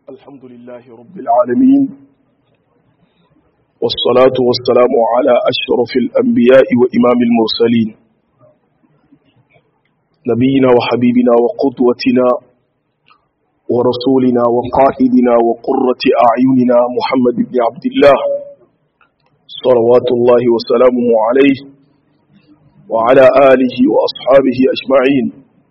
الحمد لله رب العالمين والصلاة والسلام على أشرف الأنبياء وإمام المرسلين نبينا وحبيبنا وقدوتنا ورسولنا وقائدنا وقرة أعيننا محمد بن عبد الله صلوات الله وسلامه عليه وعلى آله وأصحابه أجمعين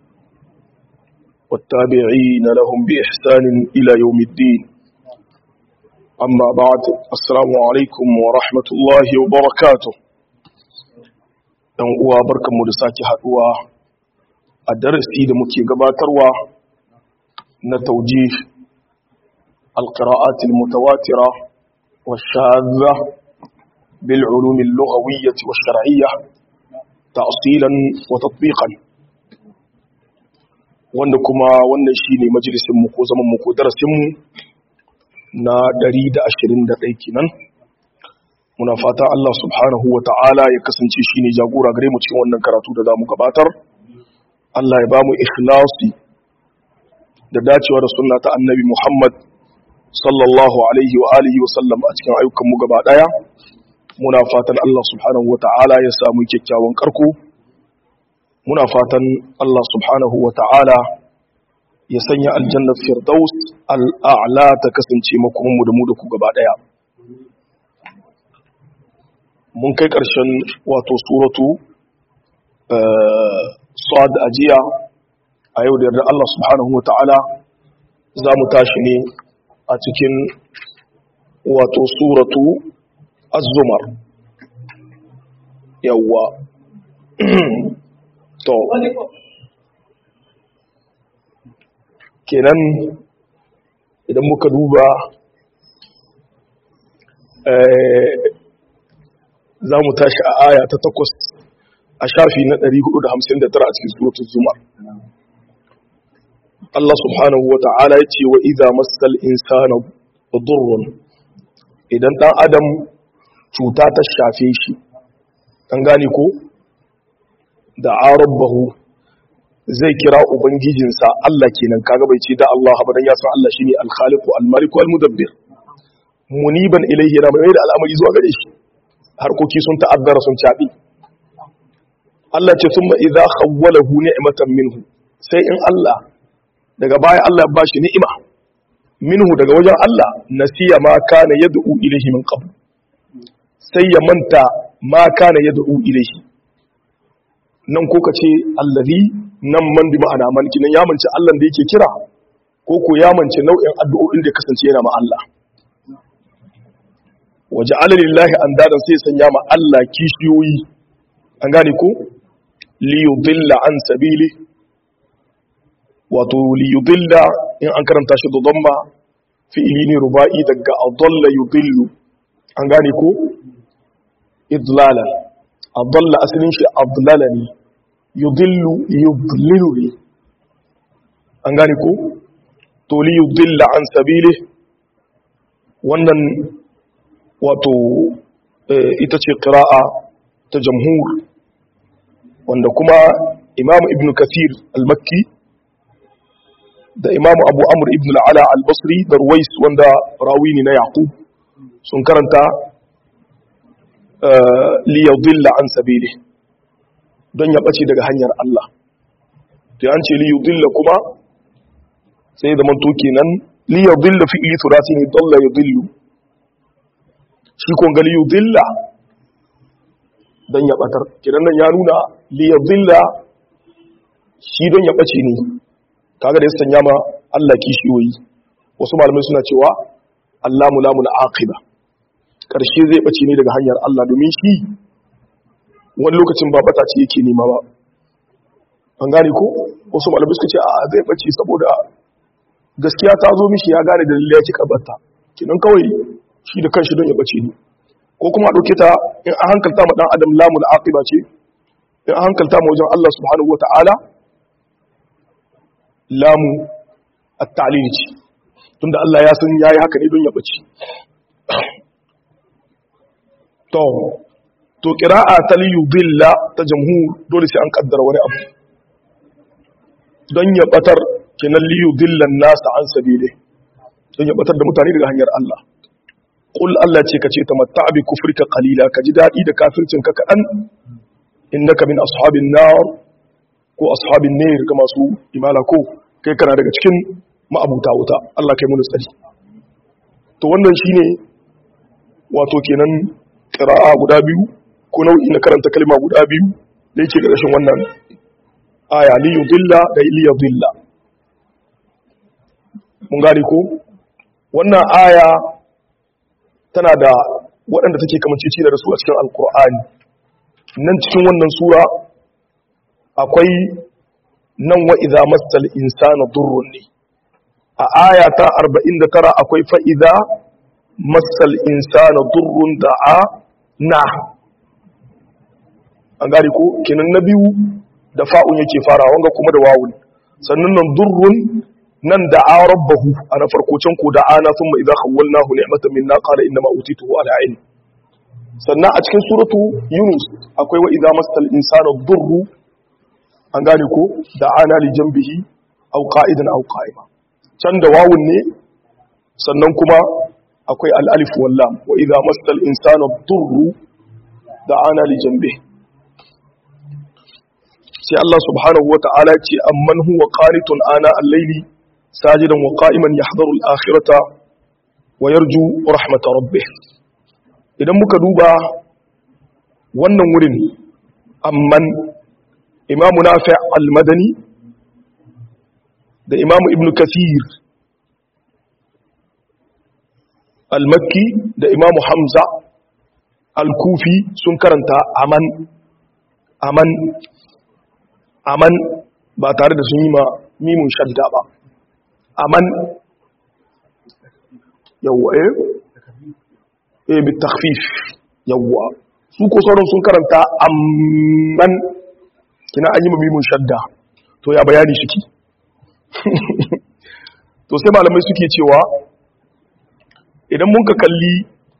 والتابعين لهم بإحسان إلى يوم الدين أما بعد السلام عليكم ورحمة الله وبركاته ɗan uwa barkanmu da sake haɗuwa a darasi da muke gabatarwa na taujih alqira'at almutawatira والشاذة بالعلوم اللغوية والشرعية تأصيلا وتطبيقا wanda kuma wannan shine majalisin mu ko zaman mu ko darasin mu na 121 kenan muna fata Allah subhanahu ta'ala ya kasance shine jagora gare mu cikin wannan karatu da zamu gabatar Allah ya bamu ikhlasi da dacewa da sunna ta annabi Muhammad sallallahu alaihi wa alihi wa sallam a cikin ayyukan mu gaba daya muna fatan Allah subhanahu ta'ala ya samu kyakkyawan karko muna fatan Allah subhanahu wa ta'ala ya sanya aljannar firdaus al'a'la ta kasance makomanmu da mu da ku gaba ɗaya. Mun kai ƙarshen wato suratu Sa'ad ajiya a yau da yarda Allah subhanahu wa ta'ala za mu tashi ne a cikin wato suratu Az-Zumar. Yawwa. to kenan idan muka duba za mu tashi a aya ta takwas a shafi na 459 a cikin suratul zumar Allah subhanahu wa ta'ala ya ce wa iza masal insana durrun idan dan adam cuta ta shafe shi an gane ko da arabbahu zai kira ubangijinsa Allah kenan kaga bai ce da Allah ba dan ya san Allah shine al-khaliqu al-maliku al-mudabbir muniban ilayhi yana mai da al'amari zuwa gare shi harkoki sun ta'azzara sun cabi Allah ce thumma idza khawwalahu ni'matan minhu sai in Allah daga baya Allah ya bashi ni'ima minhu daga wajen Allah nasiya ma kana yad'u ilayhi min qabl sai ya manta ma kana yad'u ilayhi nan ko ka ce allazi nan man bi ma'ana man kinan ya mance Allah da yake kira ko ko ya mance nau'in addu'o'in da kasance yana ma Allah waje alalillahi an dadan sai sanya ma Allah kishiyoyi an gane ko li yudilla an sabili wato li yudilla in an karanta shi da dhamma fi'ili ne ruba'i daga adalla yudillu an gane ko idlalan adalla asalin shi adlala ne yudillu yudlilu ne an gane ko to li yudilla an sabili wannan wato ita ce qira'a ta jamhur wanda kuma imam ibn kathir al-makki da imam abu amr ibn al-ala al-basri da ruwais wanda rawi ne na yaqub sun karanta liyadilla an sabili don ya ɓace daga hanyar Allah to an ce liyudilla kuma sai da manto kenan liyudilla fi ili turasi ne dalla yudillu shi kun ga liyudilla don ya ɓatar kenan nan ya nuna liyudilla shi don ya ɓace ne kaga da ya sanya ma Allah kishiyoyi wasu malamai suna cewa Allah mulamul aqiba ƙarshe zai ɓace ne daga hanyar Allah domin shi wani lokacin ba bata ce yake nema ba an gane ko wasu malamai suka ce a zai ɓace saboda gaskiya ta zo mishi ya gane da lallai yake karbata kinan kawai shi da kanshi don ya ɓace ne ko kuma ɗauke ta in an hankalta ma ɗan adam lamul aqiba ce in an hankalta ma wajen Allah subhanahu wata'ala lamu at-ta'lil ce tunda Allah ya san yayi haka ne don ya ɓace to to qira'a ta liyudilla ta jamhur dole sai an kaddara wani abu don ya batar kenan liyudillan nasa an sabile don ya batar da mutane daga hanyar Allah qul Allah ce kace tamatta bi kufrika qalila kaji dadi da kafircin ka kadan innaka min ashabin nar ko ashabin nar ga masu imala ko kai kana daga cikin ma'abuta wuta Allah kai mu tsari to wannan shine wato kenan qira'a guda biyu ko nau'i na karanta kalma guda biyu da yake ƙarshen wannan aya li yudilla da li yudilla mun gane ko wannan aya tana da waɗanda take kamanci da su a cikin alkur'ani nan cikin wannan sura akwai nan wa idza massal insana durrun ne a aya ta 49 akwai fa idza massal insana durrun da'a na an gane ko kenan na biyu da fa'un yake fara wanga kuma da wawun sannan nan durrun nan da a rabbahu a na farko can ko da ana sun ma idan hawalnahu ni'matan minna qala inna ma utituhu ala ilm sannan a cikin suratu yunus akwai wa idza masal insana durru an gane ko da ana li janbihi aw qa'idan aw qa'ima can da wawun ne sannan kuma akwai al alif wal lam wa idza masal insana durru da ana li janbihi sai Allah subhanahu wa ta'ala ce amman huwa qanitun ana al-layli sajidan wa qa'iman yahdharu al-akhirata wa yarju rahmat rabbih idan muka duba wannan wurin amman imamu nafi' al-madani da imamu ibn kathir al-makki da imamu hamza al-kufi sun karanta aman aman aman ba tare da sun yi ma mimun shadda ba aman yawwa eh eh bi takhfif yawwa su ko sauran sun karanta amman kina an yi ma mimun shadda to ya bayani shi ki to sai malamai suke cewa idan mun ka kalli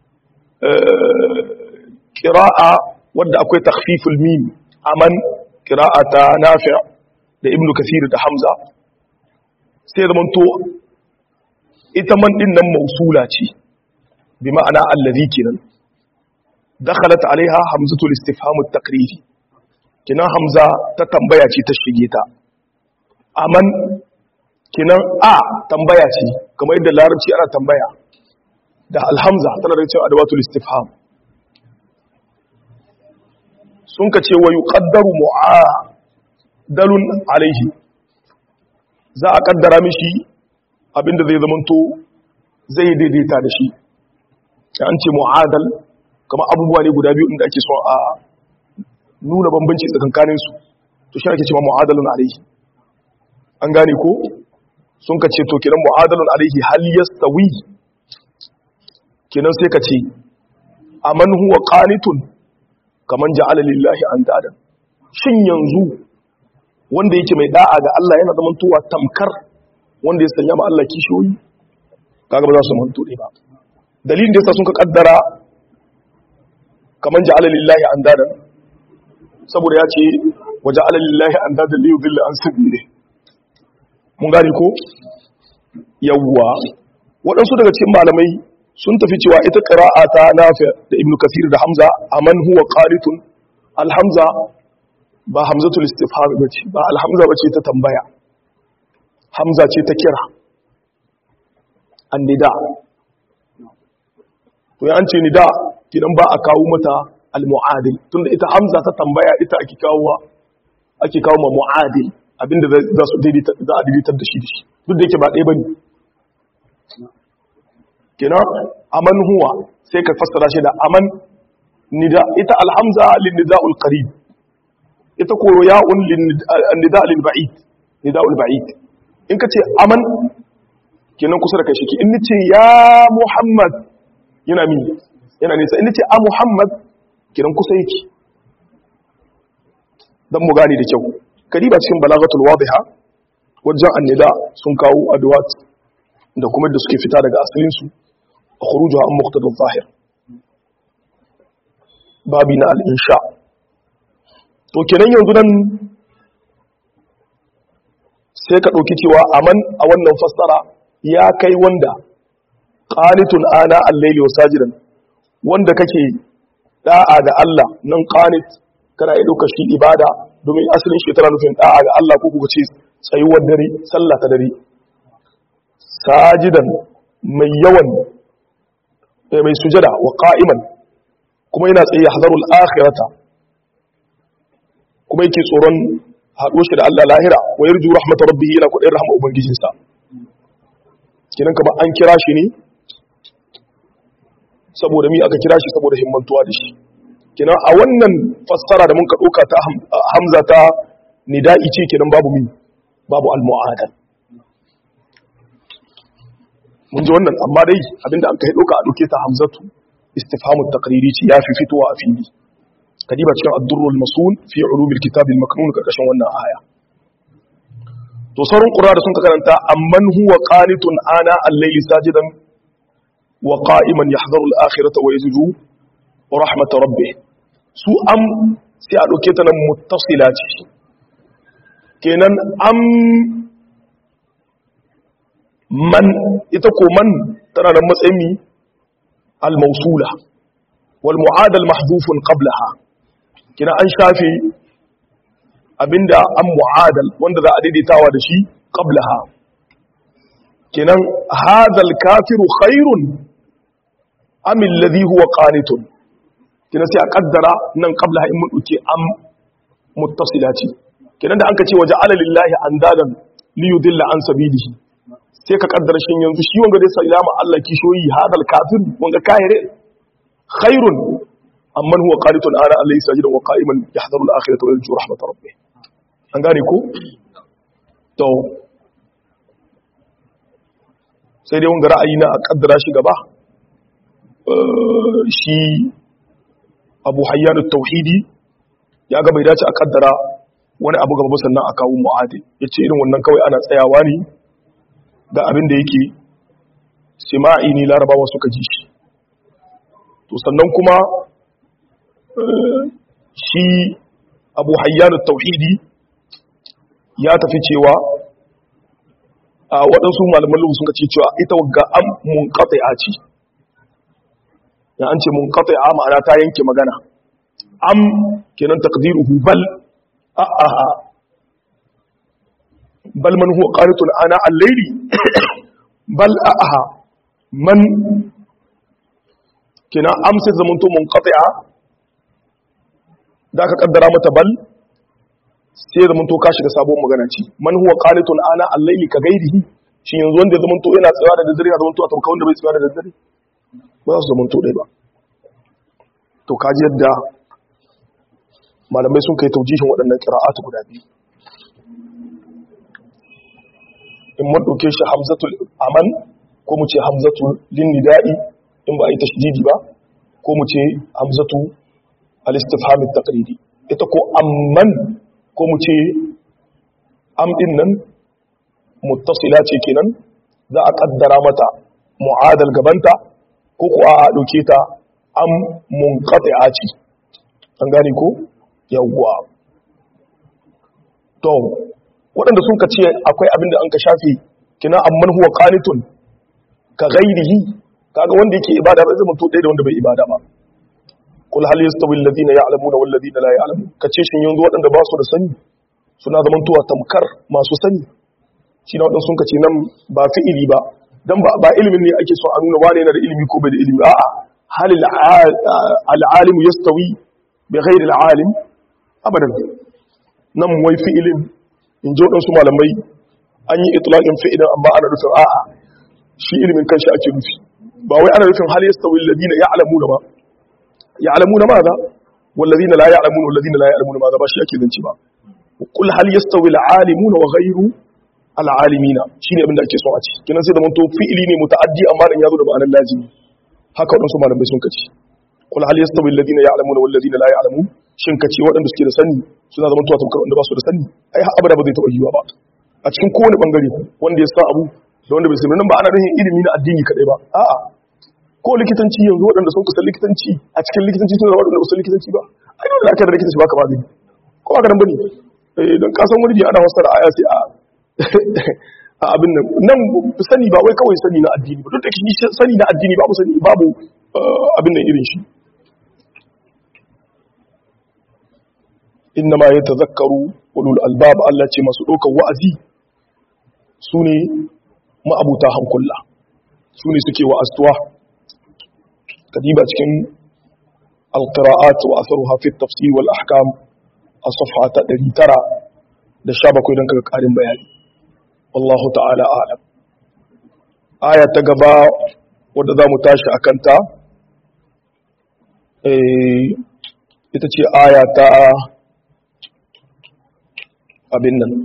ƙira'a wadda akwai takhfiful mim aman ƙira'a ta nafi' da ibnu kasir da hamza sai zaman to ita man din nan mausula ce bi ma'ana allazi kenan dakhalat alaiha hamzatul istifham at-taqriri kinan hamza ta tambaya ce ta shige ta aman kinan a tambaya ce kamar yadda larabci ana tambaya da alhamza tana da cewa adawatul istifham sun ka ce wa yuqaddaru mu'adalun alaihi za a kaddara mishi abinda zai zamanto zai daidaita da shi an ce mu'adal kamar abubuwa ne guda biyu inda ake so a nuna bambanci tsakankanin su to shi ake cewa mu'adalun alaihi an gane ko sun ka ce to kiran mu'adalun alaihi hal yastawi kenan sai ka ce aman huwa qanitun kaman ja'ala lillahi andadan shin yanzu wanda yake mai da'a ga Allah yana zaman tuwa tamkar wanda ya sanya ma Allah kishiyoyi kaga ba za su manto ne ba dalilin da yasa sun ka kaddara kaman ja'ala lillahi andadan saboda ya ce wa ja'ala lillahi andadan li yudilla an sabili mun gane ko yawwa waɗansu daga cikin malamai sun tafi cewa ita ƙira'a ta nafi da ibn kasir da hamza a man huwa qanitun alhamza ba hamzatul istifham bace ba alhamza bace ta tambaya hamza ce ta kira annida to ya an ce nida kidan ba a kawo mata almuadil tunda ita hamza ta tambaya ita ake kawo ake kawo ma muadil abinda za su daidaita za a daidaitar da shi da shi duk da yake ba ɗaya bane kina aman huwa sai ka fassara shi da aman nida ita alhamza lin nida'ul qarib ita ko ya'un lin nida' lil ba'id nida'ul ba'id in kace aman kenan kusa da kai shi in nace ya muhammad yana mi yana nisa in nace a muhammad kenan kusa yake dan mu gane da kyau kadiba cikin balagatul wadiha wajen annida sun kawo adwat da kuma da suke fita daga asalinsu a kuruju an muktadar zahir babi na al'insha to kenan yanzu nan sai ka ɗauki cewa aman a wannan fassara ya kai wanda qanitun ana al-layli wa sajidan wanda kake da'a ga Allah nan qanit kana yi dauka shi ibada domin asalin shi tana nufin da'a ga Allah ko kuka ce tsayuwar dare sallah ta dare sajidan mai yawan mai sujada wa qa'iman kuma yana tsaye hazarul akhirata kuma yake tsoron haɗo shi da Allah lahira wa yarju rahmatar rabbihi yana kudin rahama ubangijinsa kinan kamar an kira shi ne saboda mi aka kira shi saboda himmantuwa da shi kinan a wannan fassara da mun ka ɗauka ta hamza ta nida'i ce kinan babu mi babu al-mu'adal mun ji wannan amma dai abinda an kai ɗauka a ɗauke ta hamzatu istifhamu taqriri ce ya fi fitowa a fili kadiba cikin ad-durrul masul fi ulumil kitab al-maknun karkashin wannan aya to sauran qura da sun ka karanta amman huwa qanitun ana al-layli sajidan wa qa'iman yahdharu al-akhirata wa yazju rahmat rabbih su am sai a dauke ta nan muttasila ce kenan am man ita ko man tana da matsayin al-mawsula wal mu'adal mahdhufun qablaha kina an shafe abinda an mu'adal wanda za a daidaitawa da shi qablaha kinan hadal kafiru khairun am alladhi huwa qanitun kina sai a kaddara nan qablaha in mun duke am muttasilati kinan da anka ce waje ala lillahi andadan li yudilla an sabilihi sai ka kaddara shin yanzu shi wanga dai sallama Allah kishoyi hadal kafir wanga kahire khairun amman huwa qanitun ana alayhi sajidan wa qa'iman yahdharu al-akhirata wa yarju rahmat rabbih an gane ko to sai dai wanga ra'ayi na a kaddara shi gaba shi Abu Hayyan at-Tauhidi ya ga bai dace a kaddara wani abu gaba sannan a kawo mu'adi yace irin wannan kawai ana tsayawa ne da abin da yake sima'i ne larabawa suka ji shi to sannan kuma shi abu hayyanu tauhidi ya tafi cewa a waɗansu malaman lugu sun ce cewa ita ga am mun a ce ya an ce mun a ma'ana ta yanke magana am kenan takdiruhu bal a'a bal man huwa qanitun ana al-layli bal a'a man kina amsa zamanto munqati'a da ka kaddara mata bal sai zamanto ka shiga sabon magana ce man huwa qanitun ana al-layli ka gairihi shin yanzu wanda zamanto yana tsaya da daddare ya zamanto a tamka wanda bai tsaya da daddare ba za su zamanto dai ba to kaji yadda malamai sun kai taujihin waɗannan qira'atu guda biyu in mun dauke shi hamzatul aman ko mu ce hamzatul linnida'i in ba a yi tashdidi ba ko mu ce hamzatu al-istifham at-taqriri ita ko amman ko mu ce am din nan muttasila ce kenan za a kaddara mata mu'adal gabanta ko ko a dauke ta am munqati'a ce an gane ko yawwa to waɗanda sun ka ce akwai abin da an ka shafe kina amman huwa qanitun ka ghairihi kaga wanda yake ibada ba zai mutu ɗaya da wanda bai ibada ba kul hal yastawi alladhina ya'lamuna wal ladina la ya'lamun kace shin yanzu waɗanda ba su da sani suna zaman tuwa tamkar masu sani shi na waɗansu sun kace nan ba fi'ili ba dan ba ba ilimin ne ake so a nuna wane yana da ilimi ko bai da ilimi a'a hal al-alim yastawi bi ghairi al-alim abadan nan wai fi'ilin in ji waɗansu malamai an yi itlaqin fi'ilin amma ana nufin a'a shi ilimin kanshi ake nufi ba wai ana nufin hal yastawi alladhina ya'lamuna ba ya'lamuna ma za walladhina la ya'lamuna walladhina la ya'lamuna ma za ba shi ake zance ba kul hal yastawi al'alimuna wa ghayru al'alimina shine abin da ake so a ci kinan sai da mun to fi'ili ne muta'addi amma dan yazo da ma'anar lazimi haka wadansu malamai sun kace kul hal yastawi alladhina ya'lamuna walladhina la ya'lamun shin kace waɗanda suke da sani suna zaman tuwa tamkar wanda ba su da sani ai har abada ba zai taɓa yiwa ba a cikin kowane bangare wanda ya san abu da wanda bai sani nan ba ana nufin ilimi na addini kadai ba a'a ko likitanci yanzu waɗanda sun kusan likitanci a cikin likitanci suna waɗanda kusan likitanci ba ai dole aka da likitanci baka magani ko ba ka nan bane eh don ka san wani ana wasara aya sai a a abin nan nan sani ba wai kawai sani na addini ba duk da shi sani na addini babu sani babu abin nan irin shi inna ma yatazakkaru ulul albab Allah ce masu ɗaukar wa'azi su ne ma'abuta hankula su ne suke wa'astuwa kadiba cikin alqira'at wa atharuha fi at-tafsir wal ahkam a safha ta 917 don kaga karin bayani wallahu ta'ala a'lam aya ta gaba wadda za mu tashi a kanta ita ce aya ta abin nan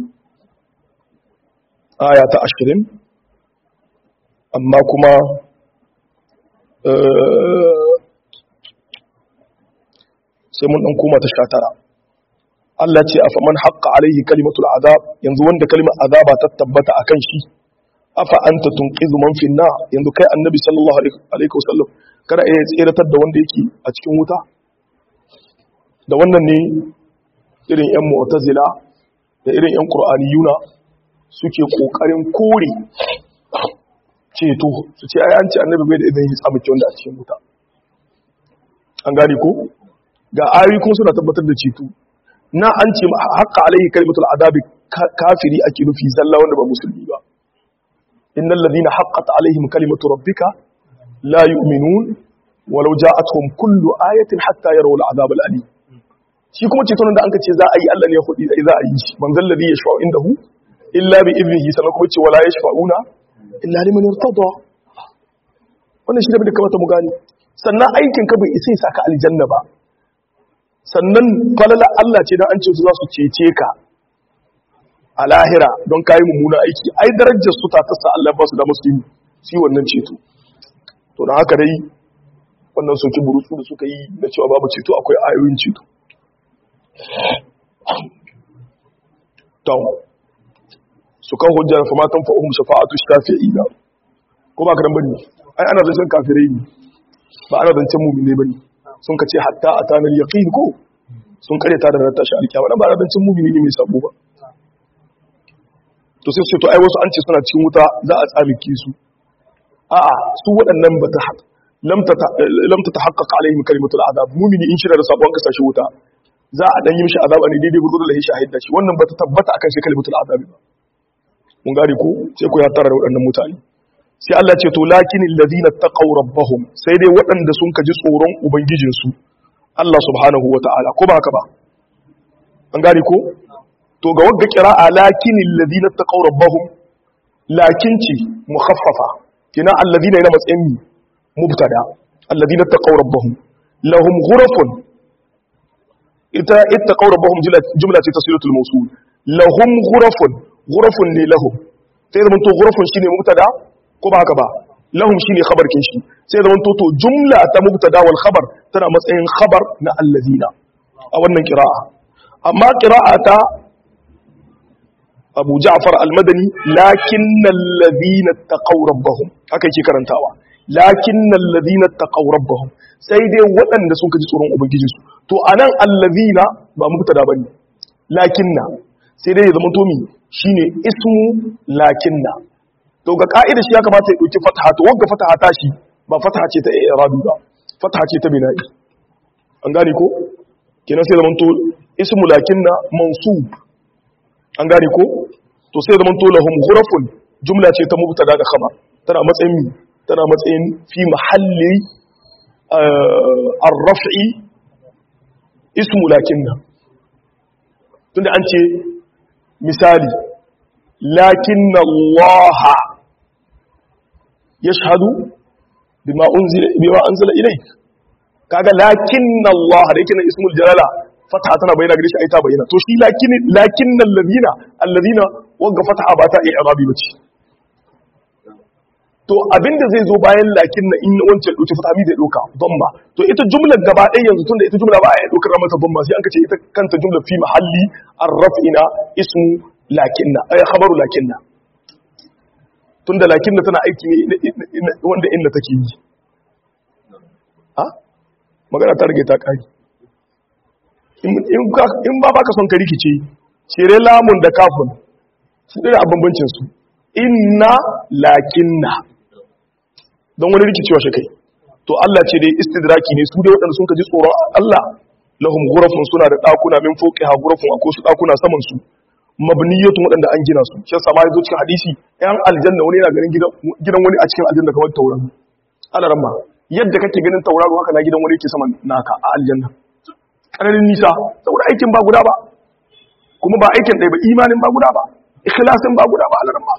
aya ta ashirin amma kuma sai mun ɗan koma ta sha tara Allah ce afa man haqqa alaihi kalimatul azab yanzu wanda kalimar azaba ta tabbata akan shi afa anta tunqizu man fi na yanzu kai annabi sallallahu alaihi wasallam kada ya tsiratar da wanda yake a cikin wuta da wannan ne irin yan mu'tazila da irin yan qur'aniyuna suke kokarin kore ceto su ce ai an ce annabi bai da idan ya tsamuke wanda a cikin wuta an gane ko ga ayoyi kuma suna tabbatar da ceto na an ce haƙƙa alaihi kalimatul adabi kafiri ake nufi zalla wanda ba musulmi ba innal ladina haqqat alaihim kalimatu rabbika la yu'minun walau ja'atuhum kullu ayatin hatta yarawu al'adab al'alim shi kuma ceton da an ce za a yi Allah ne ya hudi za a yi shi man zal ladhi yashfa'u indahu illa bi idnihi sanan kuma ce wala yashfa'una illa liman irtada wannan shi da kamata mu gane sannan aikin ka bai isa ya saka aljanna ba sannan falala Allah ce don an ce su za su cece ka a lahira don kayi mummuna aiki ai darajar su ta tasa Allah ba su da musu yi wannan ceto to da haka dai wannan soki burutsu da suka yi na cewa babu ceto akwai ayoyin ceto to su kan hujjar fa matan fa ummu shafa'atu shafi'ina ko ba ka dan bane ai ana zancen kafirai ne ba ana zancen mu'mine bane sun ka ce hatta a tanar yaƙin ko sun karyata da ranar tashi alkiyama na ba a rancin mumini ne mai sabo ba to sai su to ai wasu an ce suna cikin wuta za a tsamike su a'a su waɗannan ba ta lamta ta haƙaƙa alaihim kalimatul azab mumini in shirya da sabon ka sashi wuta za a dan yi mishi azaba ne daidai gurgudu da shahid da shi wannan ba ta tabbata akan shi kalimatul azab ba mun gane ko sai ku ya tara da waɗannan mutane sai Allah ce to lakin alladhina taqaw rabbahum sai dai waɗanda sun kaji tsoron ubangijinsu Allah subhanahu wataala ko ba haka ba an gane ko to ga wagga qira'a lakin alladhina taqaw rabbahum lakin ci mukhaffafa kina alladhina yana matsayin mubtada alladhina taqaw rabbahum lahum ghurafun ita ittaqaw rabbahum jumla ce tasilatul mawsul lahum ghurafun ghurafun ne lahum sai zaman to ghurafun shine mubtada ko ba haka ba lahum shine khabar kin shi sai zaman to to jumla ta mubtada wal khabar tana matsayin khabar na allazina a wannan qira'a amma qira'a ta Abu Ja'far al-Madani lakinnal ladina taqaw rabbahum haka yake karantawa lakinnal ladina taqaw rabbahum sai dai waɗanda sun kaji tsoron ubangijinsu to anan allazina ba mubtada bane lakinna sai dai ya zama to mi shine ismu lakinna to ga ka'ida shi ya kamata ya dauki fataha to wanda fataha ta shi ba fataha ce ta i'rabi ba fataha ce ta bina'i an gane ko kenan sai zaman to ismu lakinna mansub an gane ko to sai zaman to lahum ghurafun jumla ce ta mubtada da khabar tana matsayin tana matsayin fi mahalli ar-raf'i ismu lakinna tunda an ce misali lakinna Allah yashhadu bima unzila bima anzala ilayk kaga lakinna Allah da yake na ismul jalala fataha tana bayyana gare shi ai ta bayyana to shi lakin lakinna alladhina alladhina wanga fataha ba ta i'rabi bace to abinda zai zo bayan lakinna in wancan dauki fataha mi zai doka dhamma to ita jumlar gaba ɗaya yanzu tunda ita jumla ba a dokar mata dhamma sai an kace ita kanta jumla fi mahalli ar-raf'ina ismu lakinna ay khabaru lakinna tunda lakinna tana aiki ne wanda inda take yi ha magana ta rage ta kari in ba baka son ka rikice cire lamun da kafin su ɗaya a bambancinsu inna lakinna don wani rikicewa shi kai to Allah ce dai istidraki ne su dai waɗanda sun kaji tsoron Allah lahum ghurafun suna da ɗakuna min fawqiha ghurafun akwai su ɗakuna saman su mabniyatun waɗanda an gina su shi yasa ma yazo cikin hadisi yan aljanna wani yana ganin gidan wani a cikin aljanna kamar tauraro ana ramma yadda kake ganin tauraro haka na gidan wani yake saman naka a aljanna ƙararin nisa saboda aikin ba guda ba kuma ba aikin ɗaya ba imanin ba guda ba ikhlasin ba guda ba a ramma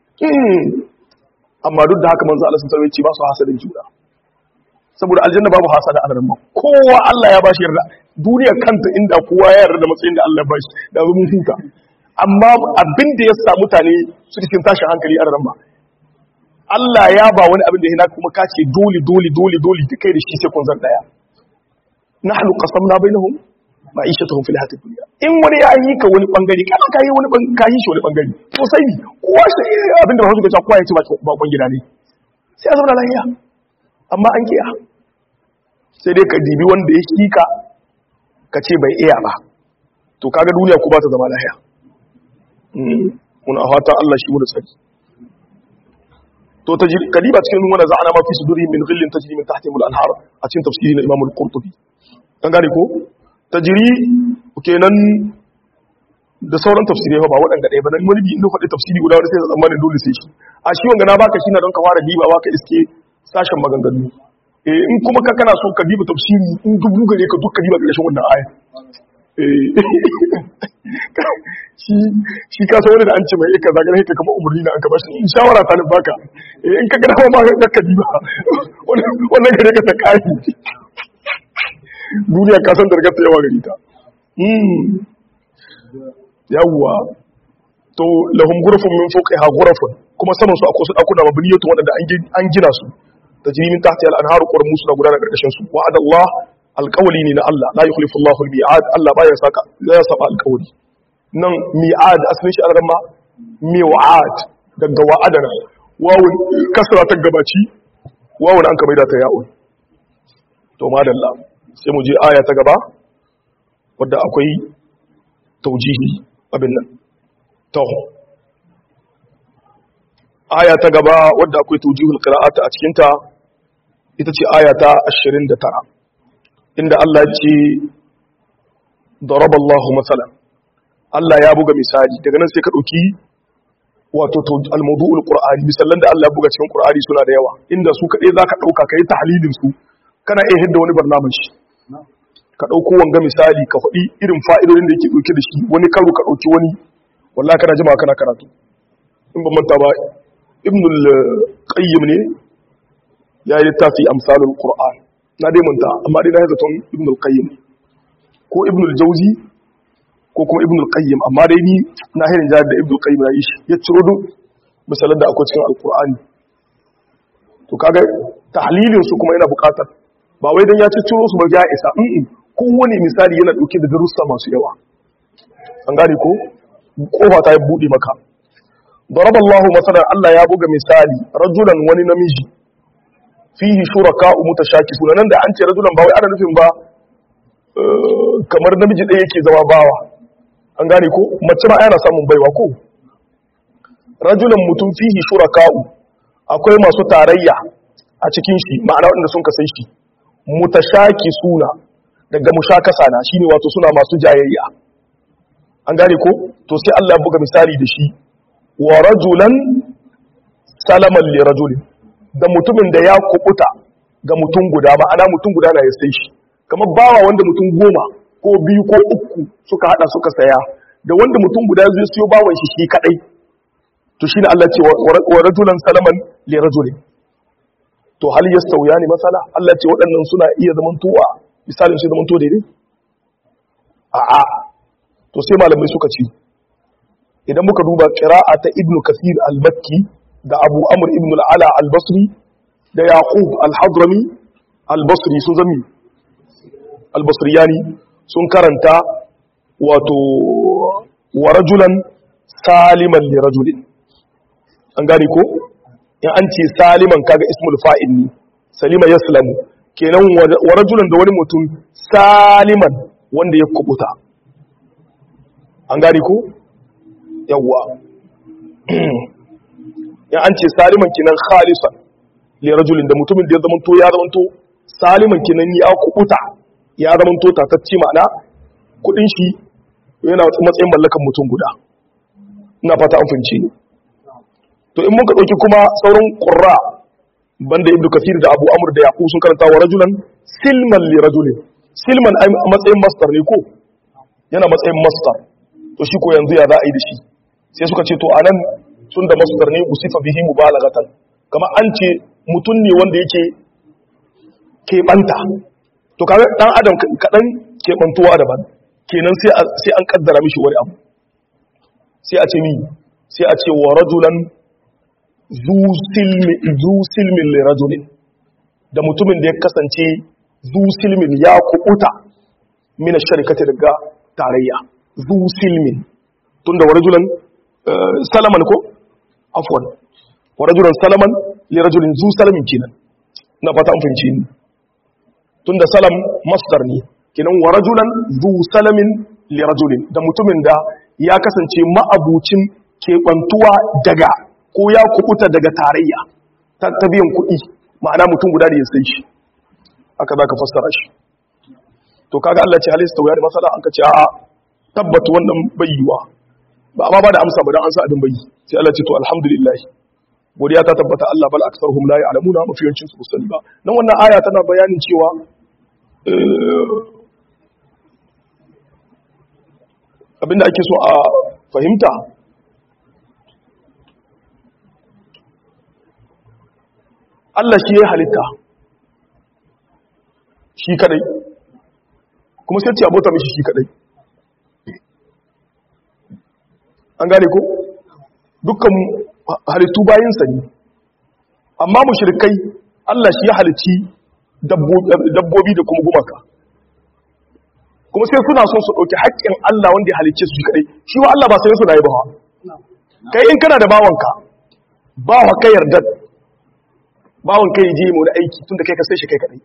amma duk da haka manzo Allah sun sarwaye ce ba su hasadin juna saboda aljanna babu hasada a ramma kowa Allah ya bashi yarda duniya kanta inda kowa ya yarda da matsayin da Allah ya bashi da mun huta amma abin da ya sa mutane su cikin tashin hankali a ramma Allah ya ba wani abin da ya kuma kace dole dole dole dole kai da shi sai kun zan daya nahnu qasamna bainahum ma'ishatuhum fil hayatid dunya in wani ya yi ka wani bangare kana ka yi wani ka yi shi wani bangare to sai ni kowa shi abin da Bahaushe ke cewa kowa ya ce ba ba gida ne sai a zauna lafiya amma an kiya sai dai ka dibi wanda ya kika ka ce bai iya ba to kaga duniya ku ba ta zama lafiya muna fatan Allah shi mu da tsari to tajri kadiba cikin wanda za'ana ma fi suduri min ghillin tajri min tahtihim al-anhar a cikin tafsiri na Imam al-Qurtubi kan gane ko tajri kenan da sauran tafsirai ba waɗanda ɗaya ba nan wani bi inda faɗi tafsiri guda wani sai tsammanin dole sai shi a shi wanga na baka shi na don ka fara diba baka iske sashen maganganu eh in kuma ka kana so ka diba tafsiri in dubu gare ka duk ka diba ƙarshen wannan aya shi shi ka san wani da an ce mai ika zagara haka kamar umarni na an ka bashi in shawara ta baka in ka gana ma ka ka diba wannan gare ka ta kai duniya ka san dargar ta yawa gari ta yawwa to lahum ghurafun min fawqiha ghurafun kuma saman su akwai su dakuna mabniyatu wadanda an gina su tajri min tahtiha al-anharu qurmu suna gudana karkashin su wa'ada Allah alqawli ne na Allah la yukhlifu Allahu al-mi'ad Allah baya saka ya saba alqawli nan mi'ad asalin shi al-ramma mi'ad daga wa'adana wawun kasra ta gabaci wawun an kamar da ta ya'un to madalla sai mu je aya ta gaba wadda akwai taujihi abin nan to aya ta gaba wadda akwai taujihul qira'ata a cikin ta ita ce aya ta 29 inda Allah ya ce daraballahu masalan Allah ya buga misali daga nan sai ka dauki wato al-mawdu'ul qur'ani misalan da Allah ya buga cikin qur'ani suna da yawa inda su kadai zaka dauka kai tahlilin su kana iya hidda wani barnamiji ka ɗauko wanga misali ka faɗi irin fa'idodin da yake ɗauke da shi wani karo ka ɗauki wani wallah kana jima kana karatu in ban manta ba ibnul qayyim ne ya yi littafi amsalul qur'an na dai manta amma dai na yi zaton ibnul qayyim ko ibnul jauzi ko kuma ibnul qayyim amma dai ni na hirin jihar da ibnul qayyim ya yi shi ya ciro duk misalan da akwai cikin alqur'ani to kaga tahlilin su kuma yana buƙatar ba wai dan ya ci ciro su ba ya isa kowane misali yana ɗauke da darussa masu yawa an gane ko kofa ta yi buɗe maka daraba Allah masalan Allah ya buga misali rajulan wani namiji fihi shuraka mutashaki sunan da an ce rajulan ba wai ana nufin ba kamar namiji ɗaya yake zama bawa an gane ko mace ma yana samun baiwa ko rajulan mutum fihi shuraka'u akwai masu tarayya a cikin shi ma'ana waɗanda sun kasai shi mutashaki suna daga mushakasa na shine wato suna masu jayayya an gane ko to sai Allah ya buga misali da shi wa rajulan salaman li rajulin da mutumin da ya kubuta ga mutum guda ma'ana mutum guda na ya sai shi kamar bawa wanda mutum goma ko biyu ko uku suka hada suka saya da wanda mutum guda zai siyo bawan shi shi kadai to shine Allah ce wa rajulan salaman li rajulin to hal yastawiyani masala Allah ce waɗannan suna iya zamantowa misalin sai zamanto daidai a'a to sai malamai suka ce idan muka duba qira'a ta ibnu kasir al-makki da abu amr ibn al-ala al-basri da yaqub al-hadrami al-basri sun zami al-basriyani sun karanta wato wa rajulan saliman li rajulin an gane ko in an ce saliman kaga ismul fa'il ne salima yaslamu kenan wa rajulan da wani mutum saliman wanda ya kubuta an gane ko yawwa ya an ce saliman kinan khalisan li rajulin da mutumin da ya zamanto ya zamanto saliman kinan ya kubuta ya zamanto tatacce ma'ana kudin shi yana matsayin mallakan mutum guda ina fata an fahimci ni to in muka dauki kuma sauran qurra banda ibnu kasir da abu amr da yaqub sun karanta wa rajulan silman li rajulin silman a matsayin mastar ne ko yana matsayin mastar to shi ko yanzu ya za a yi da shi sai suka ce to anan sun da mastar ne usifa bihi mubalaghatan kama an ce mutum ne wanda yake keɓanta to kaga dan adam kaɗan keɓantuwa daban kenan sai an kaddara mishi wani abu sai a ce mi sai a ce wa rajulan zu silmin li rajulin da mutumin da ya kasance zu silmin ya kubuta mina sharikati daga tarayya zu silmin tunda wa rajulan salaman ko afwan wa rajulan salaman li rajulin zu salamin kenan na fata an fahimci ni tunda salam masdar ne kenan wa rajulan zu salamin li rajulin da mutumin da ya kasance ma'abucin keɓantuwa daga ko ya kubuta daga tarayya ta biyan kuɗi ma'ana mutum guda da ya sai shi aka za ka fassara shi to kaga Allah ce halista wuya da masala an ka ce a'a tabbata wannan bayyuwa ba amma ba da amsa ba dan an sa abin bayyi sai Allah ce to alhamdulillah godiya ta tabbata Allah bal aktsaruhum la ya'lamuna mafiyancin su sani ba nan wannan aya tana bayanin cewa abinda ake so a fahimta Allah shi ya halitta shi kadai kuma sai ce abota mishi shi kadai an gane ko dukkan halittu bayansa ne amma mushrikai Allah shi ya halitti dabbobi da kuma gumaka kuma sai suna son su ɗauki haƙƙin Allah wanda ya halicce su shi kadai shi wa Allah ba sai suna yi ba kai in kana da bawanka bawa kai yarda bawon kai je mu wani aiki tunda kai ka sai shi kai kadai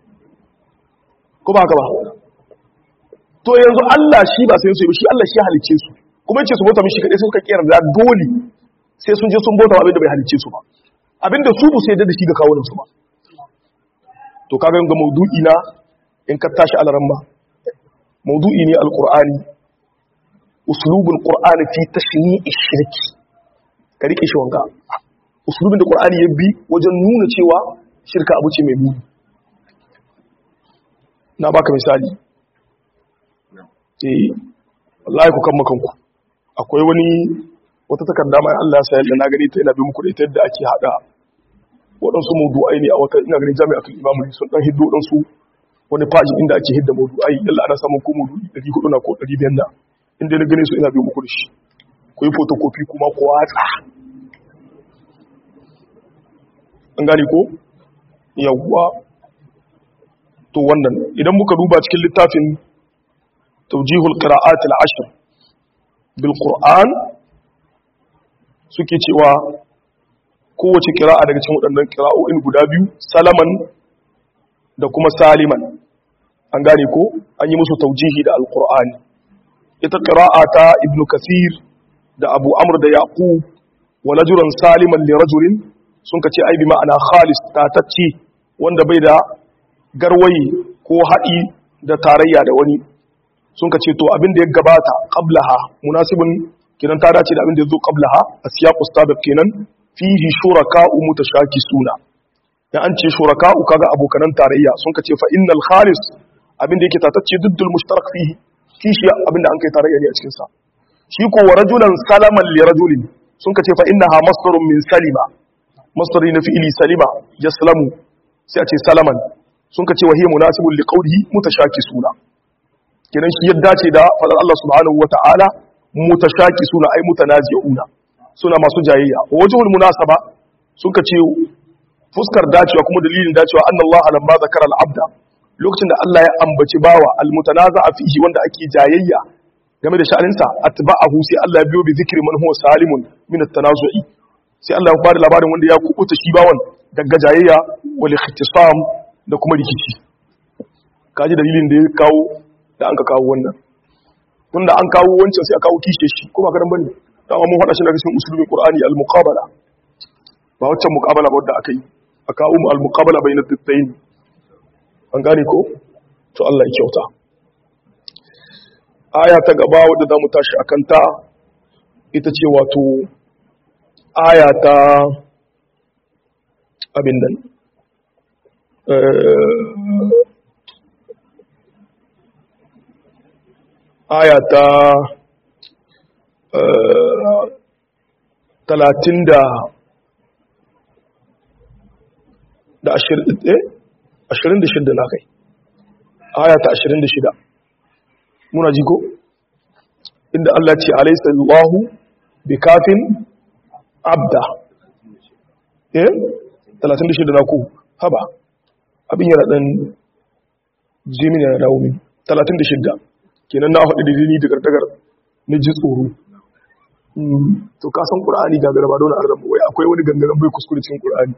ko ba haka ba to yanzu Allah shi ba sai su yi shi Allah shi halice su kuma yace su bauta mishi kadai suka kiyar da dole sai sun je sun bauta abin da bai halice su ba abinda su bu sai da shi ga kawunan su ba to kaga ga maudu'i na in ka tashi alaran ba maudu'i ne alqur'ani uslubul qur'ani fi tashni'i shirki ka rike shi wanga usulubin da ƙwar'ani ya bi wajen nuna cewa shirka abu ce mai muni na baka misali eh wallahi ku kan makanku akwai wani wata takarda mai Allah ya da na gani ta ina bi muku da ita yadda ake hada waɗansu mawdu'ai ne a wata ina ganin jami'atul imamu ne sun dan hiddo waɗansu wani faji inda ake hidda mawdu'ai yalla ana samun ko mawdu'i 400 na ko 500 na inda na gane su ina bi muku da shi ku yi photocopy kuma ku watsa an gane ko yawwa to wannan idan muka duba cikin littafin tawjihul qira'at al-ashr bil qur'an suke cewa kowace qira'a daga cikin waɗannan qira'o'in guda biyu salaman da kuma saliman an gane ko an yi musu tawjihi da al-qur'ani ita qira'a ta ibnu kathir da abu amr da yaqub wa lajuran saliman li rajulin sun ka ce ai bi ma'ana khalis tatacce wanda bai da garwayi ko haɗi da tarayya da wani sun ka ce to abin da ya gabata qablaha munasibin kinan ta dace da abin da ya zo qablaha a siyaqu sabiq kenan fihi shuraka'u mutashakisuna da an ce shuraka'u kaga abokanan tarayya sun ka ce fa innal khalis abin da yake tatacce duddul mushtarak fihi kishi abin da an kai tarayya ne a cikin sa shi ko wa rajulan salaman li rajulin sun ka ce fa innaha masdarun min salima masdari na fi'ili salima yaslamu sai a ce salaman sun ka ce wa hiya munasibun li qawlihi mutashakisuna kenan shi yadda ce da fadar Allah subhanahu wata'ala mutashakisuna ay mutanazi'una suna masu jayayya wajhul munasaba sun ka ce fuskar dacewa kuma dalilin dacewa anna Allah lamma zakara al-abda lokacin da Allah ya ambaci bawa al-mutanaza'a fihi wanda ake jayayya game da sha'aninsa atba'ahu sai Allah ya biyo bi zikri man huwa salimun min at-tanazu'i sai Allah ya bada labarin wanda ya kubuta shi bawan daga jayayya wal ikhtisam da kuma rikici kaji dalilin da ya kawo da an ka kawo wannan tunda an kawo wancan sai a kawo kishe shi ko ba karan bane dama mun hada shi daga cikin usulul qur'ani al muqabala ba waccan muqabala ba wadda aka yi aka umu al muqabala bayna tattayn an gane ko to Allah ya kyauta aya ta gaba wadda zamu tashi akan ta ita ce wato aya ta abin nan aya ta talatin da da ashirin da shida na kai aya ta ashirin da shida muna ji ko inda Allah ce alaisa Allahu bi kafin abda eh 36 na ku haba abin yana dan jimin yana dawo min 36 kenan na hudu da ni da gardagar ni ji tsoro to ka san qur'ani ga garba don arab wai akwai wani gangaren bai kuskure cikin qur'ani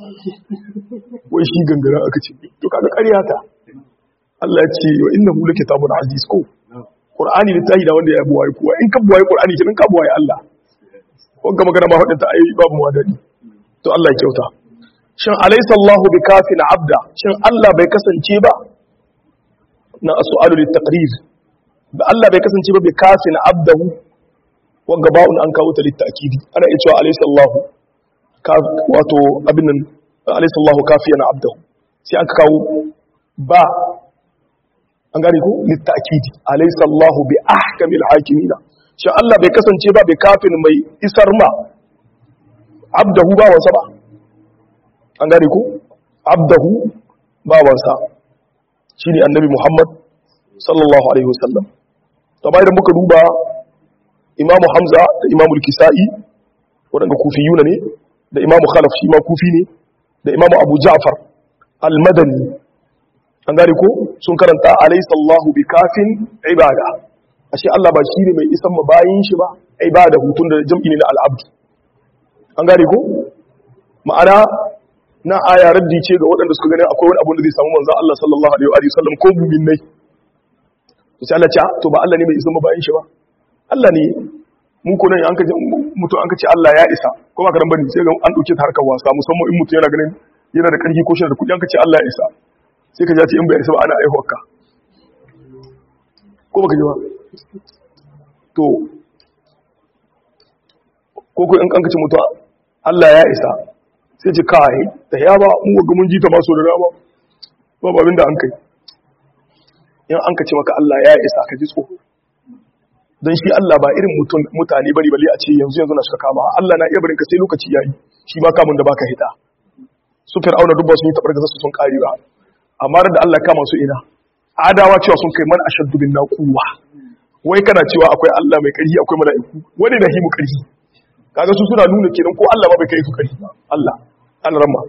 wai shi gangaren aka ce to kaga ƙarya ta Allah ya ce wa innahu lakitabun aziz ko qur'ani littafi da wanda ya buwaye kowa in ka buwaye qur'ani kenan ka buwaye Allah wanga magana ma hudin ta ai babu mu wadani to Allah ya kyauta shin alaysa Allahu bikafin abda shin Allah bai kasance ba na su'alu litaqrir da Allah bai kasance ba bikafin abdahu wanga ba'un an kawo ta litakidi ana iya cewa alaysa Allahu wato abin nan alaysa Allahu kafiyan abdahu sai aka kawo ba an gane ko litakidi alaysa Allahu bi ahkamil hakimina shi Allah bai kasance ba bai kafin mai isar ma abdahu ba wansa ba an gane ko abdahu ba wansa shine annabi Muhammad sallallahu alaihi wasallam to bayan muka duba imamu Hamza da imamu al-Kisa'i wadanda kufiyuna ne da imamu Khalaf shi ma kufi ne da imamu Abu Ja'far al-Madani an gane ko sun karanta alaysa Allahu bikafin ibada ashe Allah ba shi ne mai isan ma bayin shi ba ibada hutun da jam'i ne na al'abdu an gane ko ma'ana na aya raddi ce ga waɗanda suka gani akwai wani abu da zai samu manzon Allah sallallahu alaihi wa sallam ko mu'minai to sai Allah ce to ba Allah ne mai isan ma bayin shi ba Allah ne mu ko nan an kace mutum an kace Allah ya isa ko ba karan bane sai ga an dauke ta harkar wasa musamman in mutum yana ganin yana da karfi ko shi da kudi an kace Allah ya isa sai ka ji ce in bai isa ba ana aihuwarka ko baka ji ba to ko ko in kankace mutuwa Allah ya isa sai ce kai da ya ba mu ga mun ji ta maso da dama ba babin da an kai in an kace maka Allah ya isa ka ji tsoro dan shi Allah ba irin mutum mutane bari bali a ce yanzu yanzu na suka kama Allah na iya barin ka sai lokaci yayi shi ma kamun da baka hita su fir'auna dubba sun yi tabar da su sun kare ba amma da Allah kama su ina adawa cewa sun kai man ashaddu bin naquwa wai kana cewa akwai Allah mai ƙarfi akwai mala'iku wani da himu ƙarfi kaga su suna nuna kenan ko Allah ma bai kai su ƙarfi ba Allah Allah ramma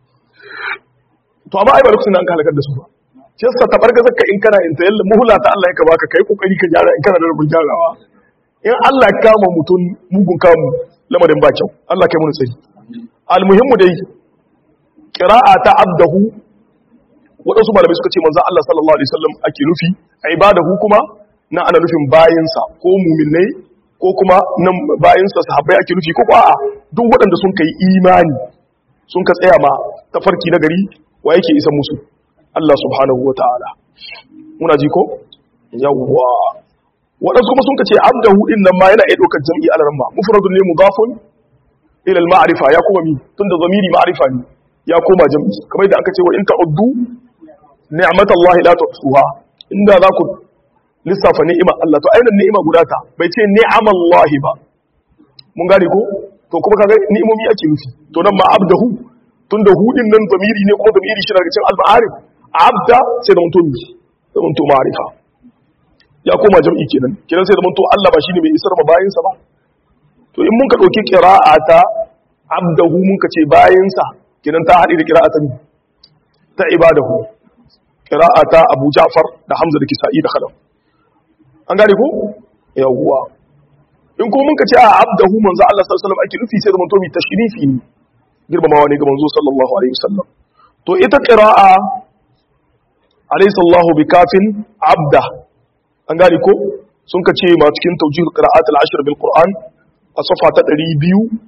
to amma ai ba lokacin da an halakar da su ba shi yasa tabarga zakka in kana in tayalla muhla ta Allah ya baka kai kokari ka gyara in kana da rubun gyarawa in Allah ya kama mutum mugun kamu lamarin ba kyau Allah kai mun tsari almuhimmu dai qira'a ta abdahu waɗansu malamai suka ce manzan Allah sallallahu Alaihi wasallam ake nufi a ibadahu kuma na ana nufin bayansa ko muminai ko kuma nan bayansa sahabbai ake nufi ko a duk waɗanda sun kai imani sun ka tsaya ma tafarki na gari wa yake isa musu Allah subhanahu wa ta'ala muna ji ko yawwa waɗansu kuma sun ka ce abdahu din nan ma yana iya ɗaukar jam'i alaramma mufradun ne mudafun ila al-ma'rifa ya kuma mi tunda zamiri ma'rifa ne ya koma jam'i kamar da aka ce wa in ta'uddu ni'matallahi la tuhsuha inda za ku lissafa ni'ima Allah to ainihin ni'ima guda ta bai ce ni'amallahi ba mun gane ko to kuma kaga ni'imomi ake nufi to nan ma abdahu tunda hudin nan zamiri ne kuma zamiri shi daga cikin al-ma'arif abda sai da mutum da mutum ma'arifa ya koma jam'i kenan kenan sai da mutum Allah ba shine mai isar ma bayinsa ba to in mun ka dauki qira'ata abdahu mun ka ce bayinsa kenan ta haɗe da qira'ata ta ibadahu qira'ata Abu Ja'far da Hamza da Kisa'i da Khalaf an gane ko yawwa in ko mun ka ce a abdahu manzo Allah sallallahu alaihi wasallam ake nufi sai da mutum tashrifi ne girmamawa ne ga manzo sallallahu alaihi wasallam to ita qira'a alaysa Allahu bikafin abda an gane ko sun ka ce ma cikin tawjih qira'at al-ashr bil Qur'an a safa ta 200